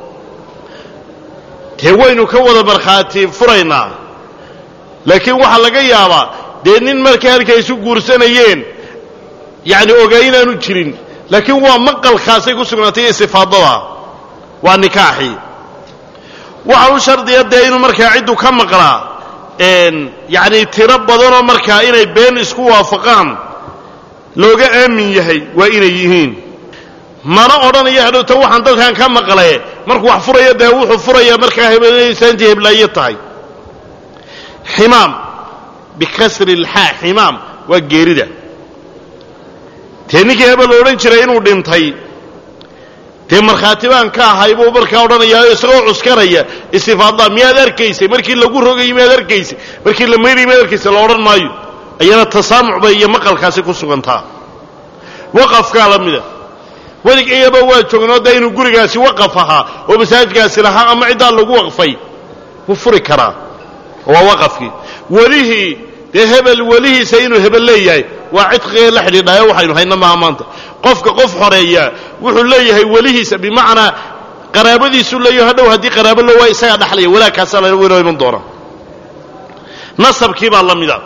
A: dee waynu ka wada markhaati furaynaa laakiin waxaa laga yaabaa dee nin markay halka isu guursanayeen yacni ogaa inaanu jirin laakiin waa maqalkaasay ku sugnaatay iyo istifaadada waa nikaaxii waxa u shardiya dee inuu markaa ciddu ka maqlaa yacni tiro badanoo markaa inay been isku waafaqaan looga aamin yahay waa inay yihiin mana odhanayo hadhowta waxaan dadkan ka maqle markuu wax furaya dee wuxuu furayaa markaa hebelsaantii heblaaye tahay ximaam bikasri lxaa ximaam waa geerida dee ninkii hebel la odhan jiray inuu dhintay dee markhaati baan ka ahay buu markaa odhanayaa isagoo cuskanaya istifaadla miyaad arkaysay markii lagu rogayay miyaad arkaysay markii la maydhayay miyaad arkaysay la odhan maayo ayana tasaamuc bay iyo maqalkaasi ku sugantaa waqafkaa la mida weligayaba waa joognoo dee inuu gurigaasi waqaf ahaa oo masaajidkaasi lahaa ama ciddaa lagu waqfay wuu furi karaa waa waqafkii welihii dee hebel welihiisa inuu hebel leeyahay waa cidqigee la xidhiidhayo waxaynu hayna maaha maanta qofka qof xoreeya wuxuu leeyahay welihiisa bimacnaa qaraabadiisuu leeyaho hadhow haddii qaraabo lo waa isagaa dhaxlaya walaagkaasaa la weynoo iman doona nasabkii baa la mida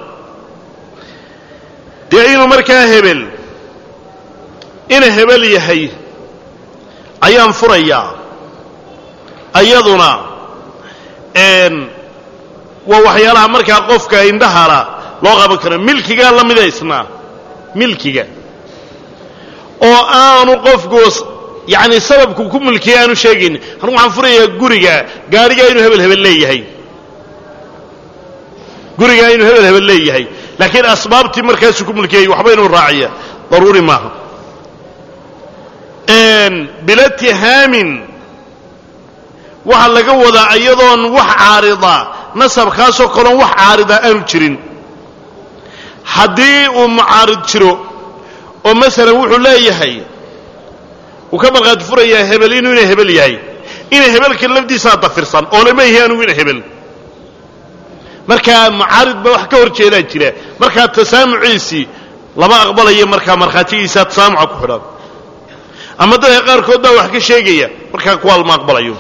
A: dee inuu markaa hebel ina hebel yahay ayaan furayaa ayaduna waa waxyaalaha markaa qofka indhahala loo qaban karo milkigaa la mida isna milkiga oo aanu qofku yacni sababku ku milkiya aanu sheegaynin anugu waxaan furayaa guriga gaarigaa inuu hebel hebel leeyahay gurigaa inuu hebel hebel leeyahay laakiin asbaabtii markaasuu ku milkiyay waxba inuu raaciya daruuri maaha bila tihaamin waxaa laga wadaa iyadoon wax caarida nasabkaasoo kaloon wax caarida aanu jirin haddii uu mucaarid jiro oo masalan wuxuu leeyahay uu ka markhaati furayaa hebel inuu ina hebel yahay ina hebelka lafdiisaa dafirsan oo lama yahi anugu ina hebel markaa mucaarid baa wax ka hor jeedaa jira markaa tasaamuciisii lama aqbalayo markaa markhaatigiisa tasaamuca ku xidhan ama dadka qaarkood baa wax ka sheegaya markaa kuwaa lama aqbalayo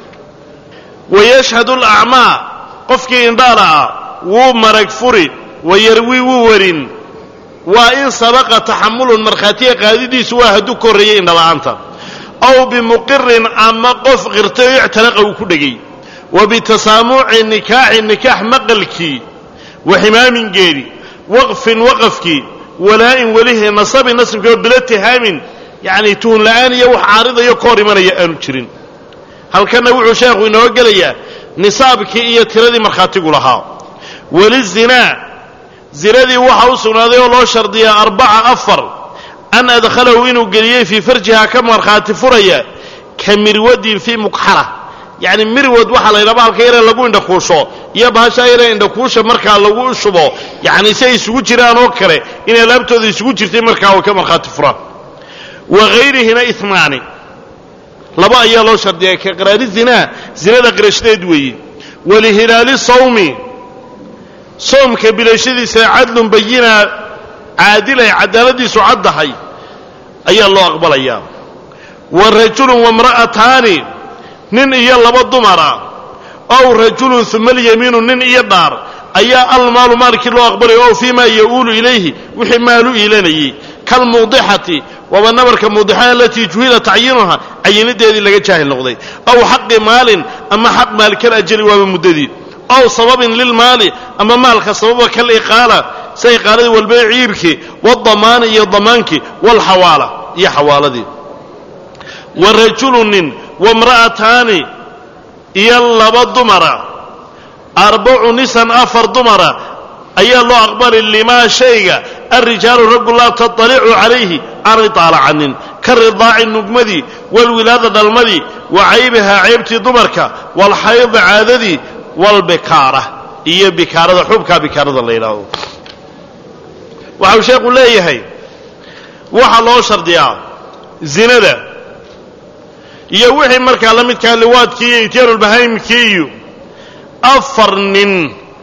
A: wayashhadu alacmaa qofkii indhaala ah wuu marag furi wayarwi wuu warin waa in sabaqa taxamulun markhaatiga qaadidiisu waa hadduu ka horreeyey indhala'aanta aw bimuqirin ama qof qirtay oo ictalaqa uu ku dhegay wa bitasaamuci nikaaxi nikaax maqalkii wa ximaamingeedi waqfin waqafkii walaa'in welihi nasabin nasibkii oo bila tihaamin yacni tuhun la'aan iyo wax caaridayo ka hor imanaya aanu jirin halkanna wuxuu sheekhu inoo gelayaa nisaabkii iyo tiradii markhaatigu lahaa welizinaa zinadii waxa u sugnaaday oo loo shardiyaa arbaca afar an adkhalahu inuu geliyey fii farjiha ka markhaati furaya ka mirwadin fii mukxara yacni mirwad waxaa la ydhaba halka yaree lagu indhakuusho iyo bahashaa yaree indhakuusha markaa lagu shubo yacni si ay isugu jiraan oo kale in alaabtooda isugu jirtay markaa way ka markhaati furaan wa hayrihina imaani laba ayaa loo shardiyaa ka qiraari zinaa zinada qirashadeed weeye walihilaali sawmi soomka bilashadiisa cadlun bayina caadilay cadaaladiisu caddahay ayaa loo aqbalayaa wa rajulun wamra'ataani nin iyo laba dumara ow rajulun uma alyamiinu nin iyo dhaar ayaa almaalu maalkii loo aqbalaya ow fii ma ya'uulu ilayhi wixii maalu iilanayey kalmuudixati waaba nabarka muudixada alatii juhila tacyiinuha cayinideedii laga jaahil noqday aw xaqi maalin ama xaq maalkal ajali waaba muddadii aw sababin lilmaali ama maalka sababa kal iqaala sida iqaaladii walbee ciirkii waadamaani iyo damaankii waalxawaala iyo xawaaladii wa rajulu nin wamra'ataani iyo laba dumara arbacu nisan afar dumara ayaa loo aqbali limaa shayga alrijaalu raggu laa taطalicu calayhi aanay daalacanin ka ridaaci nugmadii walwilaada dhalmadii wa caybihaa ceybtii dumarka waalxaydi caadadii walbikaara iyo bikaarada xubkaa bikaarada la yidhaahdo waxau sheekhu leeyahay waxaa loo shardiyaa zinada iyo wixii markaa la midkaa liwaadkii iyo ityaanulbahaymkii iyo afar nin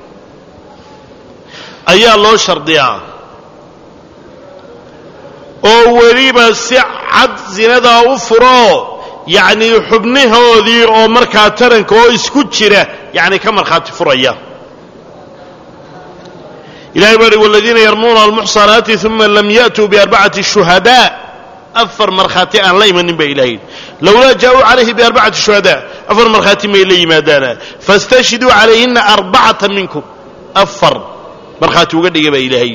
A: ayaa loo shardiyaa oo weliba si cad zinadaa u furoo yacnii xubnahoodii oo markaa taranka oo isku jira yacni ka markhaati furaya ilahay baa hi waladiina yarmuuna almuxsanaati uma lam ya'tuu biarbacati shuhadaa afar markhaati aan la imanin baa ilahay lowlaa jaa-uu calayhi biarbacati shuhadaa afar markhaati may la yimaadaana fastashhiduu calayhina arbacata minkum afar markhaati uga dhiga baa ilaahay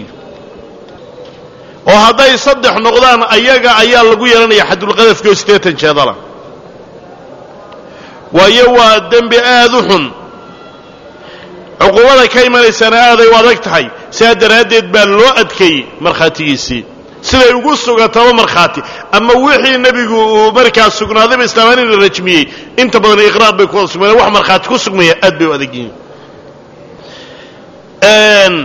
A: oo hadday saddex noqdaan ayaga ayaa lagu yeelanaya xadulqadafki oo siddeetan jeedala waayo waa dembi aada u xun cuquubada ka imanaysana aaday u adag tahay sidaa daraaddeed baa loo adkeeyey markhaatigiisii siday ugu sugataba markhaati ama wixii nebigu uu markaa sugnaadayba islaamaan in la rajmiyey inta badan iqraar bay ku wada sugmayaan wax markhaati ku sugmaya aad bay u adag yihiin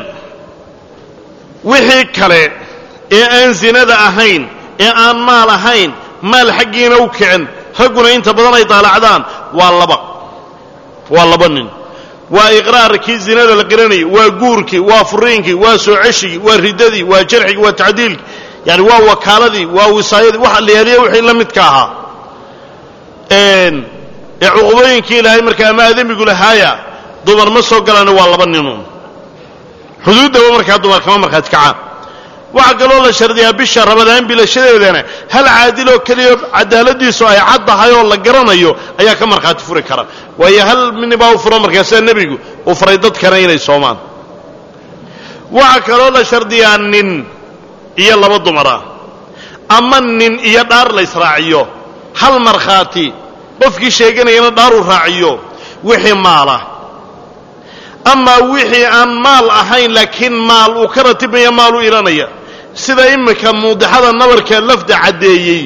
A: wixii kale ee aan zinada ahayn ee aan maal ahayn maal xaggiina u kicin ragguna inta badan ay daalacdaan waa laba waa laba nin waa iqraarkii zinada la qiranayay waa guurkii waa furiinkii waa soo ceshigii waa riddadii waa jarxigii waa tacdiilkii yani waa wakaaladii waa wisaayadii waxa la yaaliya wixii la midka ahaa ee cuqubooyinkii ilaahay markaa ama aadamigu lahaaya dumar ma soo galaana waa laba ninuun xuduuddaba markaa dumar kama markhaati kacaan waxaa kaloo la shardiyaa bisha ramadaan bilashadeedana hal caadiloo keliya cadaaladiisu ay cad tahay oo la garanayo ayaa ka markhaati furi kara waayo hal minibaa u furo markaasaa nebigu uu faray dadkana inay soomaan waxaa kaloo la shardiyaa nin iyo laba dumara ama nin iyo dhaar la ysraaciyo hal markhaati qofkii sheeganayana dhaaruu raaciyo wixii maala amaa wixii aan maal ahayn laakiin maal uu ka ratibmaya maal u ilanaya sida iminka muudixada nabarka lafda caddeeyey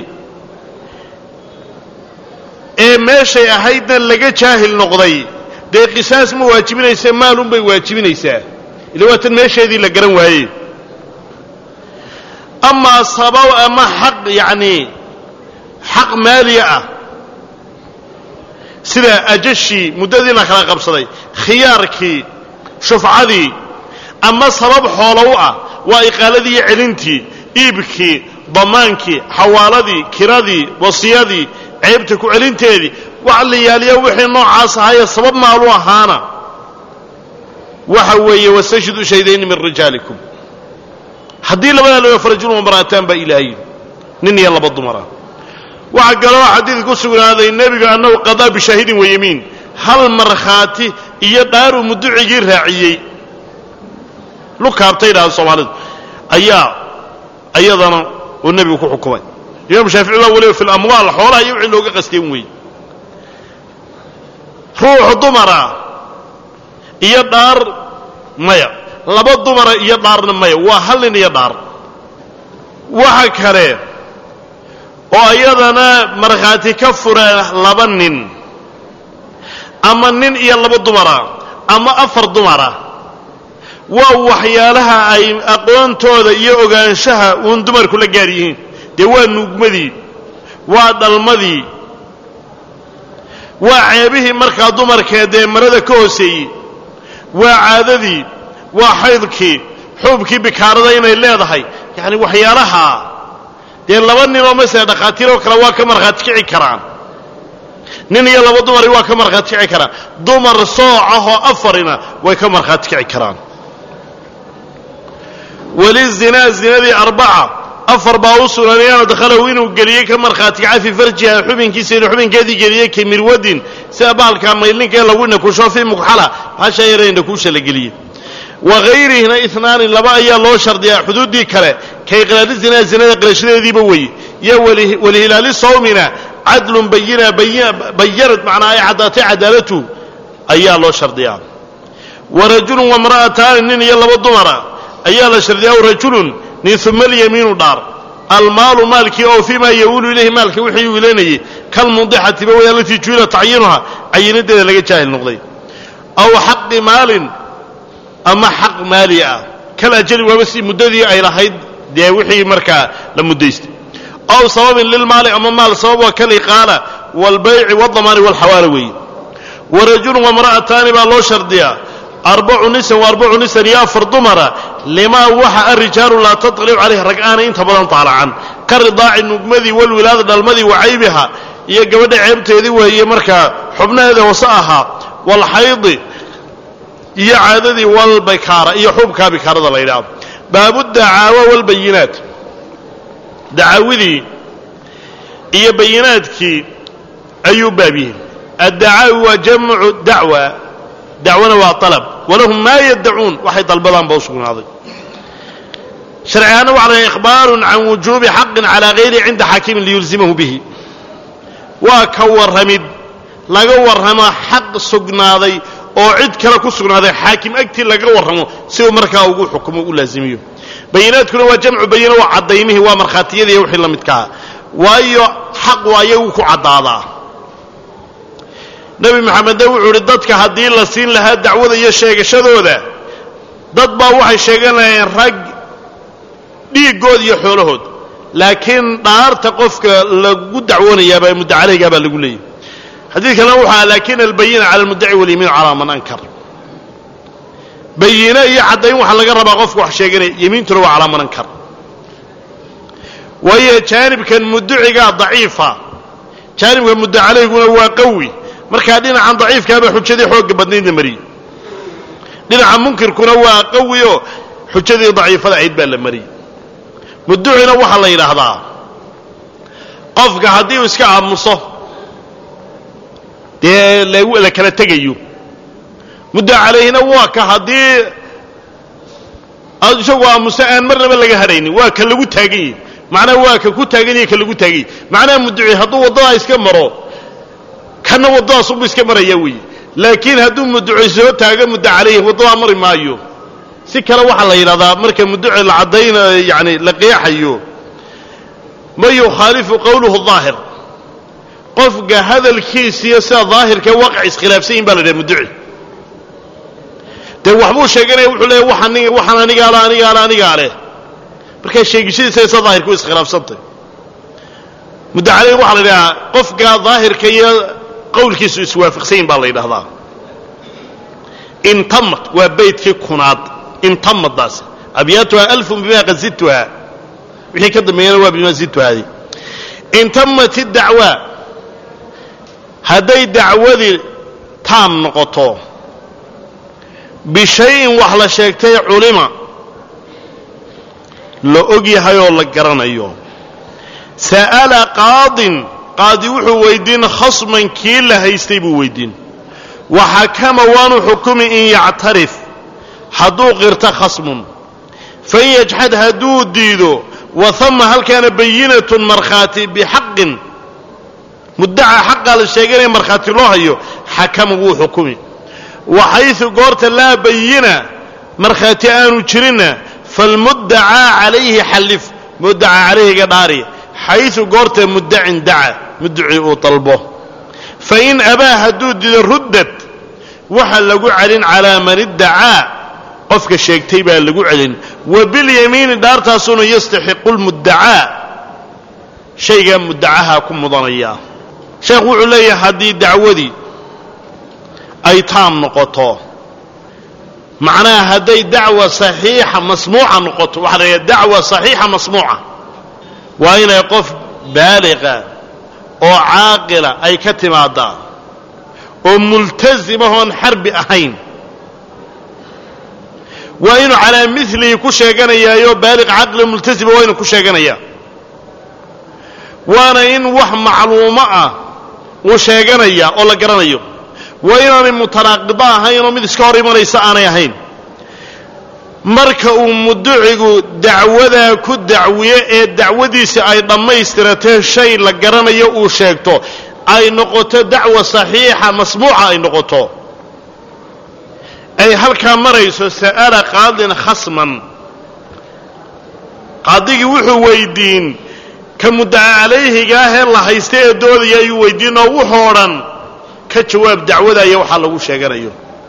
A: ee meeshay ahaydna laga jaahil noqday dee qisaas ma waajibinaysa maalunbay waajibinaysaa ila waa tan meesheedii la garan waayey amaa sabab ama xaq yacnii xaq maaliya ah sida ajashii muddadii la kala qabsaday khiyaarkii shufcadii ama sabab xoolo u ah waa iqaaladii iyo celintii iibkii damaankii xawaaladii kiradii wasiyadii ceebta ku celinteedii wax la yaaliya wixii noocaas ahaaye sabab maalu ahaana waxa weeye wastashhidu shaydayni min rijaalikum haddii labadaa laga farajulun wamra'ataan baa ilaahay nin iyo laba dumara waxaa kaloo xadiid ku sugnaaday nebigu annahu qadaa bishaahidin wayamiin hal markhaati iyo dhaaruu muducigii raaciyey lukaabtay dhahaan soomaalidu ayaa ayadana uu nebigu ku xukumay imaam shaafici baa weliba fi lamwaal xoolaha iyo wixii looga qasteen weeye ruux dumara iyo dhaar maya laba dumara iyo dhaarna maya waa hal nin iyo dhaar waxa kale oo iyadana markhaati ka fura laba nin ama nin iyo laba dumara ama afar dumara waa waxyaalaha ay aqoontooda iyo ogaanshaha uun dumarku la gaar yihiin dee waa nuugmadii waa dhalmadii waa ceebihii markaa dumarkee dee marada ka hooseeyey waa caadadii waa xaydkii xuubkii bikaarada inay leedahay yacani waxyaalaha dee laba ninoo masele dhakhaatiiroo kale waa ka markhaati kici karaan nin iyo laba dumari waa ka markhaati kici karaan dumar soocahoo afarina way ka markhaati kici karaan weli zinaa zinadii arbaca afar baa u sugnanay ana dakhalahu inuu geliyey ka markhaati kaca fii farjiha xubinkiisa inuu xubinkeedii geliyey ka mirwadin sida baalka maylinka ee lagu nakusho fii mukxala hasha yara nakuusha la geliyey wagayrihina inaani laba ayaa loo shardiyaa xuduuddii kale ka iqraari zinaa zinada qirashadeediiba weeye iyo walihilaali sawmina cadlun bayina bayanad macnaa ay caddaatay cadaalatu ayaa loo shardiyaa wa rajulun wamra'ataani nin iyo laba dumara ayaa la shardiyaa rajulun nin uma alyamiinu dhaar almaalu maalkii oo fii maa yawulu ilayhi maalka wixii uu ilanayay kalmundixatiba way alatii juila tacyiinuha cayinadeeda laga jaahil noqday aw xaqi maalin ama xaq maali ah kal ajali waaba si muddadii ay lahayd dee wixii markaa la muddaystay aw sababin lilmaali ama maal sabab waa kaliqaala waalbayci waaldamaani walxawaala weeye wa rajulun wamra'ataani baa loo shardiyaa arbacu nisan wa arbacu nisan iyo afar dumara limaa waxa arijaalu laa taطlicu calayh rag aanay inta badan taalacan ka ridaaci nugmadii walwilaada dhalmadii wa caybiha iyo gabadha ceebteedii weeye markaa xubnaheeda hoose ahaa waalxaydi iyo caadadii walbikaara iyo xubkaa bikaarada la yidhaahdo baabu dacaawa walbayinaat dacaawidii iyo bayinaadkii ayuu baab yihi addacaawi waa jamcu dacwa dacwana waa alab walahum maa yaddacuun waxay dalbadaan ba u sugnaaday sharcigaana waxa la ikhbaarun can wujuubi xaqin calaa hayri cinda xaakimin liyulzimahu bihi waa ka warramid laga warramo xaq sugnaaday oo cid kale ku sugnaaday xaakim agtii laga warramo si uu markaa ugu xukumo u laazimiyo bayinaadkuna waa jamcu bayina waa caddaymihii waa markhaatiyadiiyo wixii la midkaa waayo xaqu ayagu ku caddaadaa nebi maxamedna wuxuu uhi dadka haddii la siin lahaa dacwada iyo sheegashadooda dad baa waxay sheeganayeen rag dhiiggood iyo xoolahood laakiin dhaarta qofka lagu dacwoonayaabaa mudda caleygaa baa lagu leeyahy xadiidkana wuxua lakin albayina cala almuddaci walyamiinu calaa man ankar bayine iyo caddayn waxaa laga rabaa qofka wax sheeganaya yemiintuna waa calaa man ankar waayo jaanibkan mudducigaa daciifa jaanibka mudda caleyguna waa qawi markaa dhinacan daciifkaaba xujadii xoogga badnaydna mariyey dhinaca munkirkuna waa qawi oo xujadii daciifada ahayd baa la mariyey mudducina waxaa la yidhaahdaa qofka haddii uu iska aamuso dee la kala tegayo mudda calayhina waa ka haddii aad isagu aamuso aan marnaba laga hadhaynin waa ka lagu taagan yahy macnaha waa ka ku taagan yahy ka lagu taagan yahy macnaha mudduci hadduu waddadaa iska maro kana waddadaas unbu iska maraya weeye laakiin hadduu mudduci soo taago mudda calayhi waddadaa mari maayo si kale waxaa la yidhahdaa marka mudduci la caddaynayo yani la qeexayo ma yukhaalifu qowluhu daahir qofka hadalkiisiiyo sida daahirka waaqac iskhilaafsan yihin ba la yidhaha mudduci dee waxbuu sheeganaya wuxuu leeya waxaan waxaan anigaa le anigaa le anigaa leh markaa sheegishadiisa sida daahirka u iskhilaafsantay mudda caleyhi waxaa la yidhahaa qofka daahirka iyo qowlkiisu iswaafaqsan yihin baa la yidhahdaa intamad waa beydkii kunaad intamadaas abyaatuha alfun bima qad zidtuha wixii ka dambeeyana waa bima zidtuhaadi intamat idacwa hadday dacwadii taam noqoto bishayin wax la sheegtay culima la og yahay oo la garanayo sa'ala qaadin qaadi wuxuu weydiin khasman kii la haystay buu weydiin waxakama waanu xukumi in yactarif hadduu qirto khasmun fain yajxad hadduu diido wahama halkaana bayinatun markhaati bixaqin muddaca xaqaa la sheeganaya markhaati loo hayo xakama wuu xukumi waxaysu goorta laa bayina markhaati aanu jirinna falmuddacaa calayhi xallif muddacaa calayhiga dhaari xaysu goorta muddacin daca mudduci uu dalbo fain abaa hadduu dido ruddad waxa lagu celin calaa man iddacaa qofka sheegtay baa lagu celin wa bilyamiini dhaartaasuna yastaxiqu lmuddacaa shaygaa muddacaha ku mudanaya sheekhu wuxuu leeyahay haddii dacwadii ay taam noqoto macnaha hadday dacwa saxiixa masmuuca noqoto waxaa la yidhaha dacwa saxiixa masmuuca waa inay qof baaliqa oo caaqila ay ka timaadaa oo multasimahoon xarbi ahayn waa inuu calaa milihi ku sheeganayaayo baaliq caqli multasima waa inuu ku sheeganayaa waana in wax macluumo ah uu sheeganaya oo la garanayo waa inaanay mutanaaqido ahayn oo mid iska hor imanaysa aanay ahayn marka uu mudducigu dacwadaa ku dacwiyo ee dacwadiisa ay dhammaystiratee shay la garanayo uu sheegto ay noqoto dacwa saxiixa masmuuca ay noqoto ay halkaa marayso sa'ala qaadin khasman qaadigii wuxuu weydiin ka muddaca calayhiga ahee la haysta ee doodaya ayuu weydiin oo wuxoo dhan ka jawaab dacwadaya waxaa lagu sheeganayo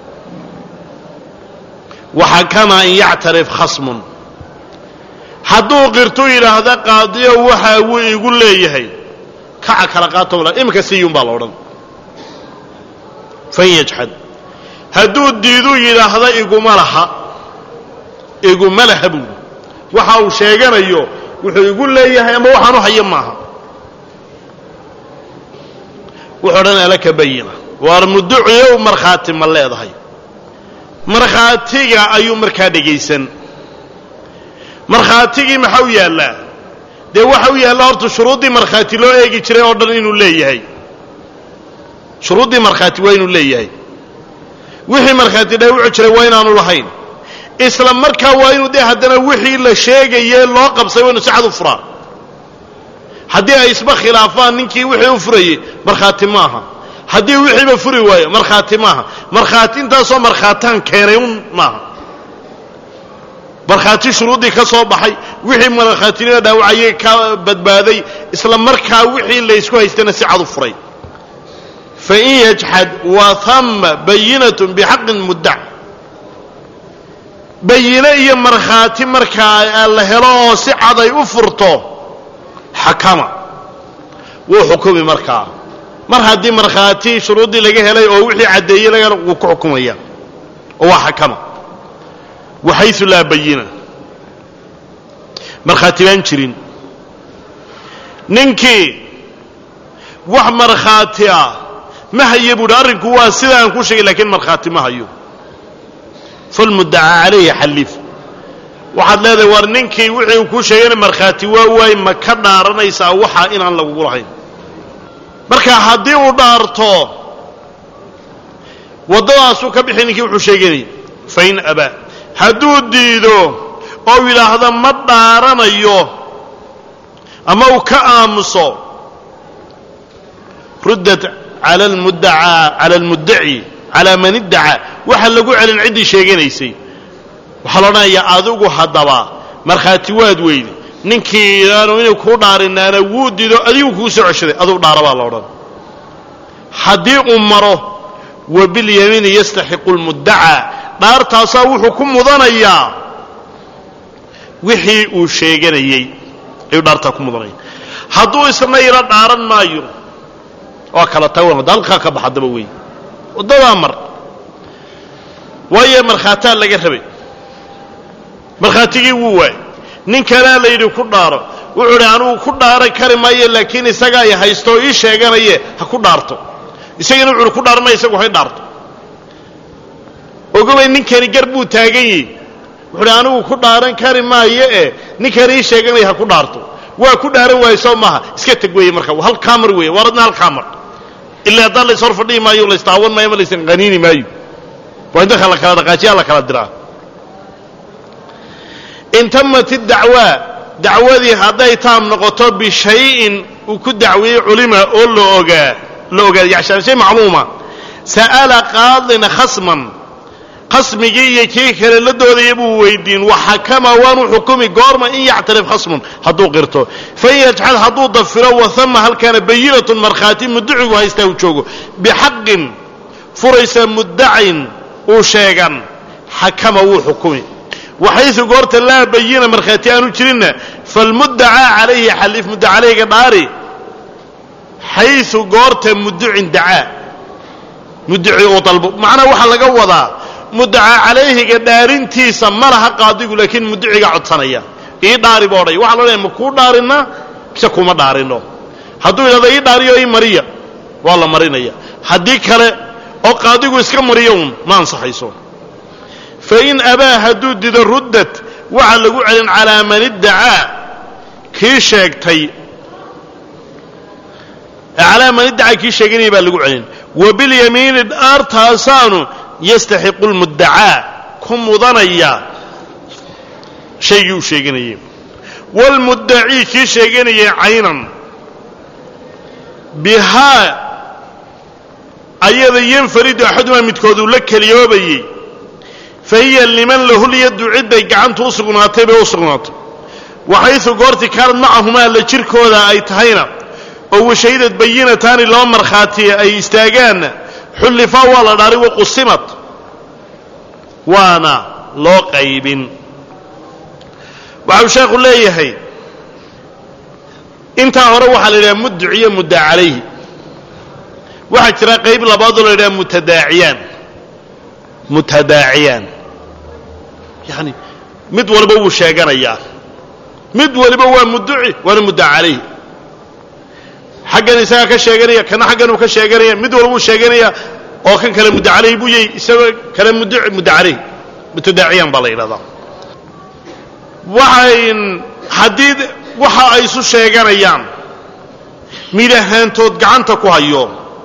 A: waxakama in yactarif khasmun hadduu qirtu yidhaahda qaadiyo waxa wuu igu leeyahay kaca kala qaato iminka siyuun baa la odhan fan yajxad hadduu diiduu yidhaahda iguma laha iguma laha buuli waxa uu sheeganayo wuxuu igu leeyahay ama waxaanu hayo maaha wuxuu odhan alaka bayina waar mudduciyow markhaati ma leedahay markhaatiga ayuu markaa dhegaysan markhaatigii maxaa u yaallaa dee waxa u yaallaa horta shuruuddii markhaati loo eegi jiray oo dhan inuu leeyahay shuruuddii markhaati waa inuu leeyahay wixii markhaati dhaawici jiray waa inaanu lahayn isla markaa waa inuu dee haddana wixii la sheegaye loo qabsay waa inu si cad u furaa haddii ay isba khilaafaan ninkii wixii u furayey markhaati maaha haddii wixiiba furi waayo markhaati maaha markhaati intaasoo markhaataan keenay un maaha markhaati shuruuddii ka soo baxay wixii markhaatinima dhaawacayay ka badbaaday isla markaa wixii laysku haystana si cad u furay fain yajxad wa hama bayinatun bixaqin muddac bayine iyo markhaati markaa la helo oo si cad ay u furto xakama wuu xukumi markaa mar haddii markhaati shuruuddii laga helay oo wixii caddeeyey laga wuu ku xukumaya oo waa xakama waxaysu laa bayina markhaati baan jirin ninkii wax markhaati ah ma hayo buuhi arrinku waa sida aan ku sheegay lakiin markhaati ma hayo falmuddacaa calayhi xallif waxaad leedahay war ninkii wixii uu kuu sheegayna markhaati waa waay ma ka dhaaranaysaa waxaa inaan lagugu lahayn marka haddii uu dhaarto waddadaasuu ka bixi ninkii wuxuu sheeganayay fain abaa hadduu diido oo yidhaahdo ma dhaaranayo ama uu ka aamuso ruddat cala almuddacaa cala almuddaci calaa man iddacaa waxa lagu celin ciddii sheeganaysay waxaa la odhanayaa adigu haddaba markhaati waad weyde ninkii aanu inay kuu dhaarinaana wuu dido adigu kuu soo ceshaday adugu dhaara baa la odhan haddii uu maro wa bilyamiini yastaxiqu lmuddacaa dhaartaasaa wuxuu ku mudanayaa wixii uu sheeganayey ayuu dhaartaa ku mudanaya hadduu isna yaro dhaaran maayo waa kala tagan hadda halkaa ka baxa daba wey waddadaa mar waayo markhaataa laga rabay markhaatigii wuu waay nin kalea la yidhi ku dhaaro wuxuu idhi anugu ku dhaaran kari maayo laakiin isagaa i haysto oo ii sheeganaye ha ku dhaarto isagana wuxu uhi ku dhaaran maya isagu hay dhaarto ogobay ninkani gar buu taagan yihi wuxuu idhi anigu ku dhaaran kari maayo e ninkani ii sheeganaya ha ku dhaarto waa ku dhaaran waayo soo maaha iska teg weeye marka halkaa mar weeye waar adna halkaa mar ilaa haddaan lays hor fadhihi maayo laystaawan maayo ma laysan qaniini maayo waa in dadka la kala dhaqaajiyaa la kala diraa in tamat iddacwaa dacwadii hadday taam noqoto bishayin uu ku dacweeyey culima oo la ogaa la ogaada yacni shay macluuma sa'ala qaadin khasman khasmigii iyo kii kale la doodaya buu weydiin waxakama waanu xukumi goorma in yactarif khasmun hadduu qirto fain yajxad hadduu dafiro wahama halkaana bayinatun markhaati muddacigu haystaa uu joogo bixaqin furaysa muddacin uu sheegan xakama wuu xukumi waxaysu goorta laa bayina markhaati aanu jirinna falmuddacaa calayhi xalif mudda calayga dhaari xaysu goorta mudducin dacaa muddaci uu dalbo macnaha waxaa laga wadaa muddacaa calayhiga dhaarintiisa ma laha qaadigu laakiin muddaciga codsanaya ii dhaari boo odhay waxa la odhanaya ma kuu dhaarinaa mise kuma dhaarino hadduu yidhahdo ii dhaariyo ii mariya waa la marinaya haddii kale oo qaadigu iska mariyo uun ma ansaxayso fain abaa hadduu dido ruddat waxaa lagu celin calaa man iddacaa kii sheegtay calaa man iddacaa kii sheeganaya baa lagu celin wa bilyamiini dhaartaasaanu yastaxiqu lmuddacaa ku mudanaya shaygii uu sheeganayay waalmuddacii kii sheeganayay caynan bihaa ayada yanfaridu axadumaa midkooduu la keliyoobayey fa hiya liman lahu lyaddu cidday gacantu u sugnaatay bay u sugnaatay waxaysu goorti kaanad macahumaa la jirkooda ay tahayna oo washahidad bayinataani laba markhaatiya ay istaagaanna xullifaa waa la dhaaray waqusimad waana loo qaybin waxau sheekhu leeyahay intaa hore waxaa la yidhaha mudduciyo mudda calayhi waxaa jira qayb labaadoo la yidhaha mutadaaciyaan mutadaaciyaan yani mid waliba wuu sheeganayaa mid waliba waa mudduci waana mudda calayhi xaggan isagaa ka sheeganaya kana xaggan uu ka sheeganaya mid walba wuu sheeganaya oo kan kale mudda calayhi buu yahy isagoo kale mudduci mudda calayhi mutadaaciyaan baa la yidhahdaa waxayn haddii waxa ay isu sheeganayaan mid ahaantood gacanta ku hayo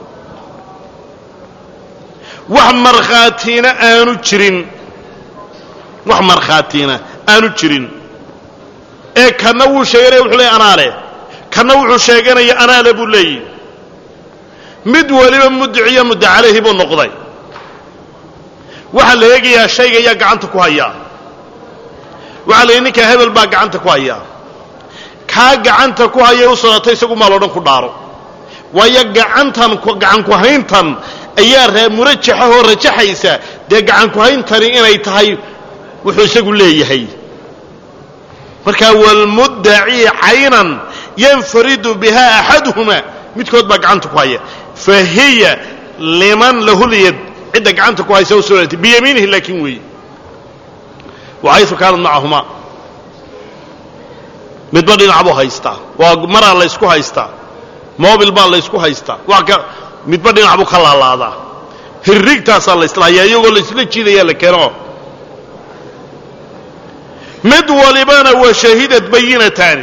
A: wax markhaatiina aanu jirin wax markhaatiina aanu jirin ee kanna wuu sheeganaya wuxuu leeyay anaa leh kanna wuxuu sheeganaya anaa le buu leeyahy mid waliba mudiciyo mudda calayhi buu noqday waxaa la eegayaa shayga ayaa gacanta ku hayaa waxaa la yidhi ninkaa hebel baa gacanta ku hayaa kaa gacanta ku hayay u socotay isagu maal o dhan ku dhaaro waayo gacantan gacan ku-hayntan ayaa murajaxahoo rajaxaysa dee gacan ku-hayntani inay tahay wuxuu isagu leeyahay markaa walmuddaci caynan yanfaridu biha axaduhuma midkood baa gacanta ku haya fa hiya liman lahulyad cidda gacanta ku haysa u sugnatay biyamiinihi laakiin weeye waxaysu kaanad macahumaa midba dhinac buu haystaa waa maraa laysku haystaa mobil baa laysku haystaa waa ka midba dhinac buu ka laalaadaa hirrigtaasaa la islahayaa iyagoo laysla jiidayaa la keeno mid walibana waa shahidad bayinataani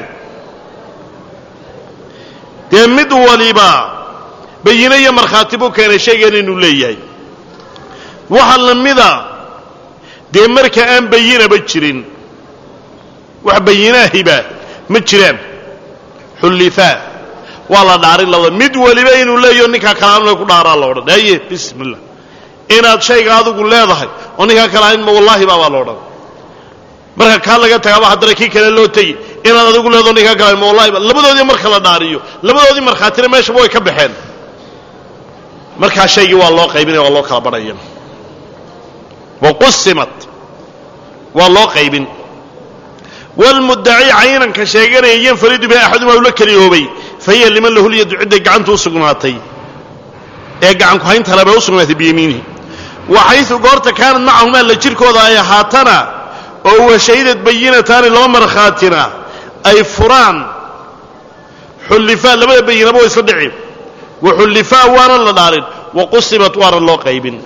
A: dee mid waliba bayino iyo markhaati buu keenay shaygan inuu leeyahay waxa la mida dee marka aan bayinaba jirin wax bayinaahiba ma jiraan xullifaa waa la dhaarin labada mid waliba inuu leeyaho ninkaa kalaanla ku dhaaraa la odhan haye bismillah inaad shayga adigu leedahay oo ninkaa kalaaninma wallaahi baabaa la odhan marka kaa laga tagaaba haddana kii kale loo tegi inaad adigu leedaho ninkaa kalaaninma wallahi ba labadoodii marka la dhaariyo labadoodii markhaatina meeshaba way ka baxeen markaa shaygii waa loo qaybinaya waa loo kala badhaya waqusimat waa loo qaybin wlmuddaci caynanka sheeganaya yanfaridu biha axaduma ula keliyoobay fa hiya liman lahu lyadu cidday gacantu u sugnaatay ee gacan ku-haynta leba u sugnaatay biyamiinihi waxaysu goorta kaanad macahumaa la jirkooda ay ahaatana oo washahidad bayinataani laba markhaatina ay furaan xullifaa labada bayinaba waa isla dhici wa xullifaa waana la dhaarin wa qusimat waana loo qaybin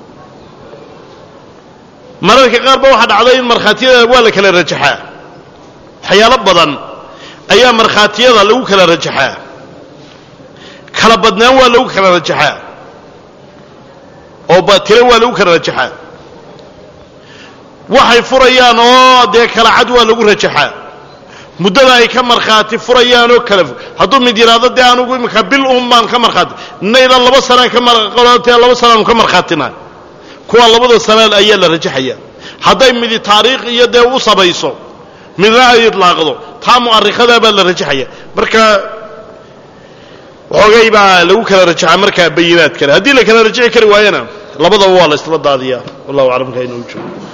A: mararka qaar ba waxaa dhacday in markhaatiyada waa la kala rajaxaa waxyaalo badan ayaa markhaatiyada lagu kala rajaxaa kala badnaan waa lagu kala rajaxaa oo batilo waa lagu kala rajaxaa waxay furayaan oo dee kala cad waa lagu rajaxaa muddada ay ka markhaati furayaan oo kala hadduu mid yidhaahdo dee anugu imika bil un baan ka markhaati nayla laba sanaan ka marqolotee laba sanaanu ka markhaatina kuwa labada sanaan ayaa la rajaxaya hadday midi taariikh iyo dee u sabayso midna ay idlaaqdo taa mu'arikhadaa baa la rajaxaya marka waxoogay baa lagu kala rajaxaa markaa bayinaad kale haddii la kala rajaxi kari waayana labadaba waa la isla daadiyaa wallahu aclam ka inuu joogo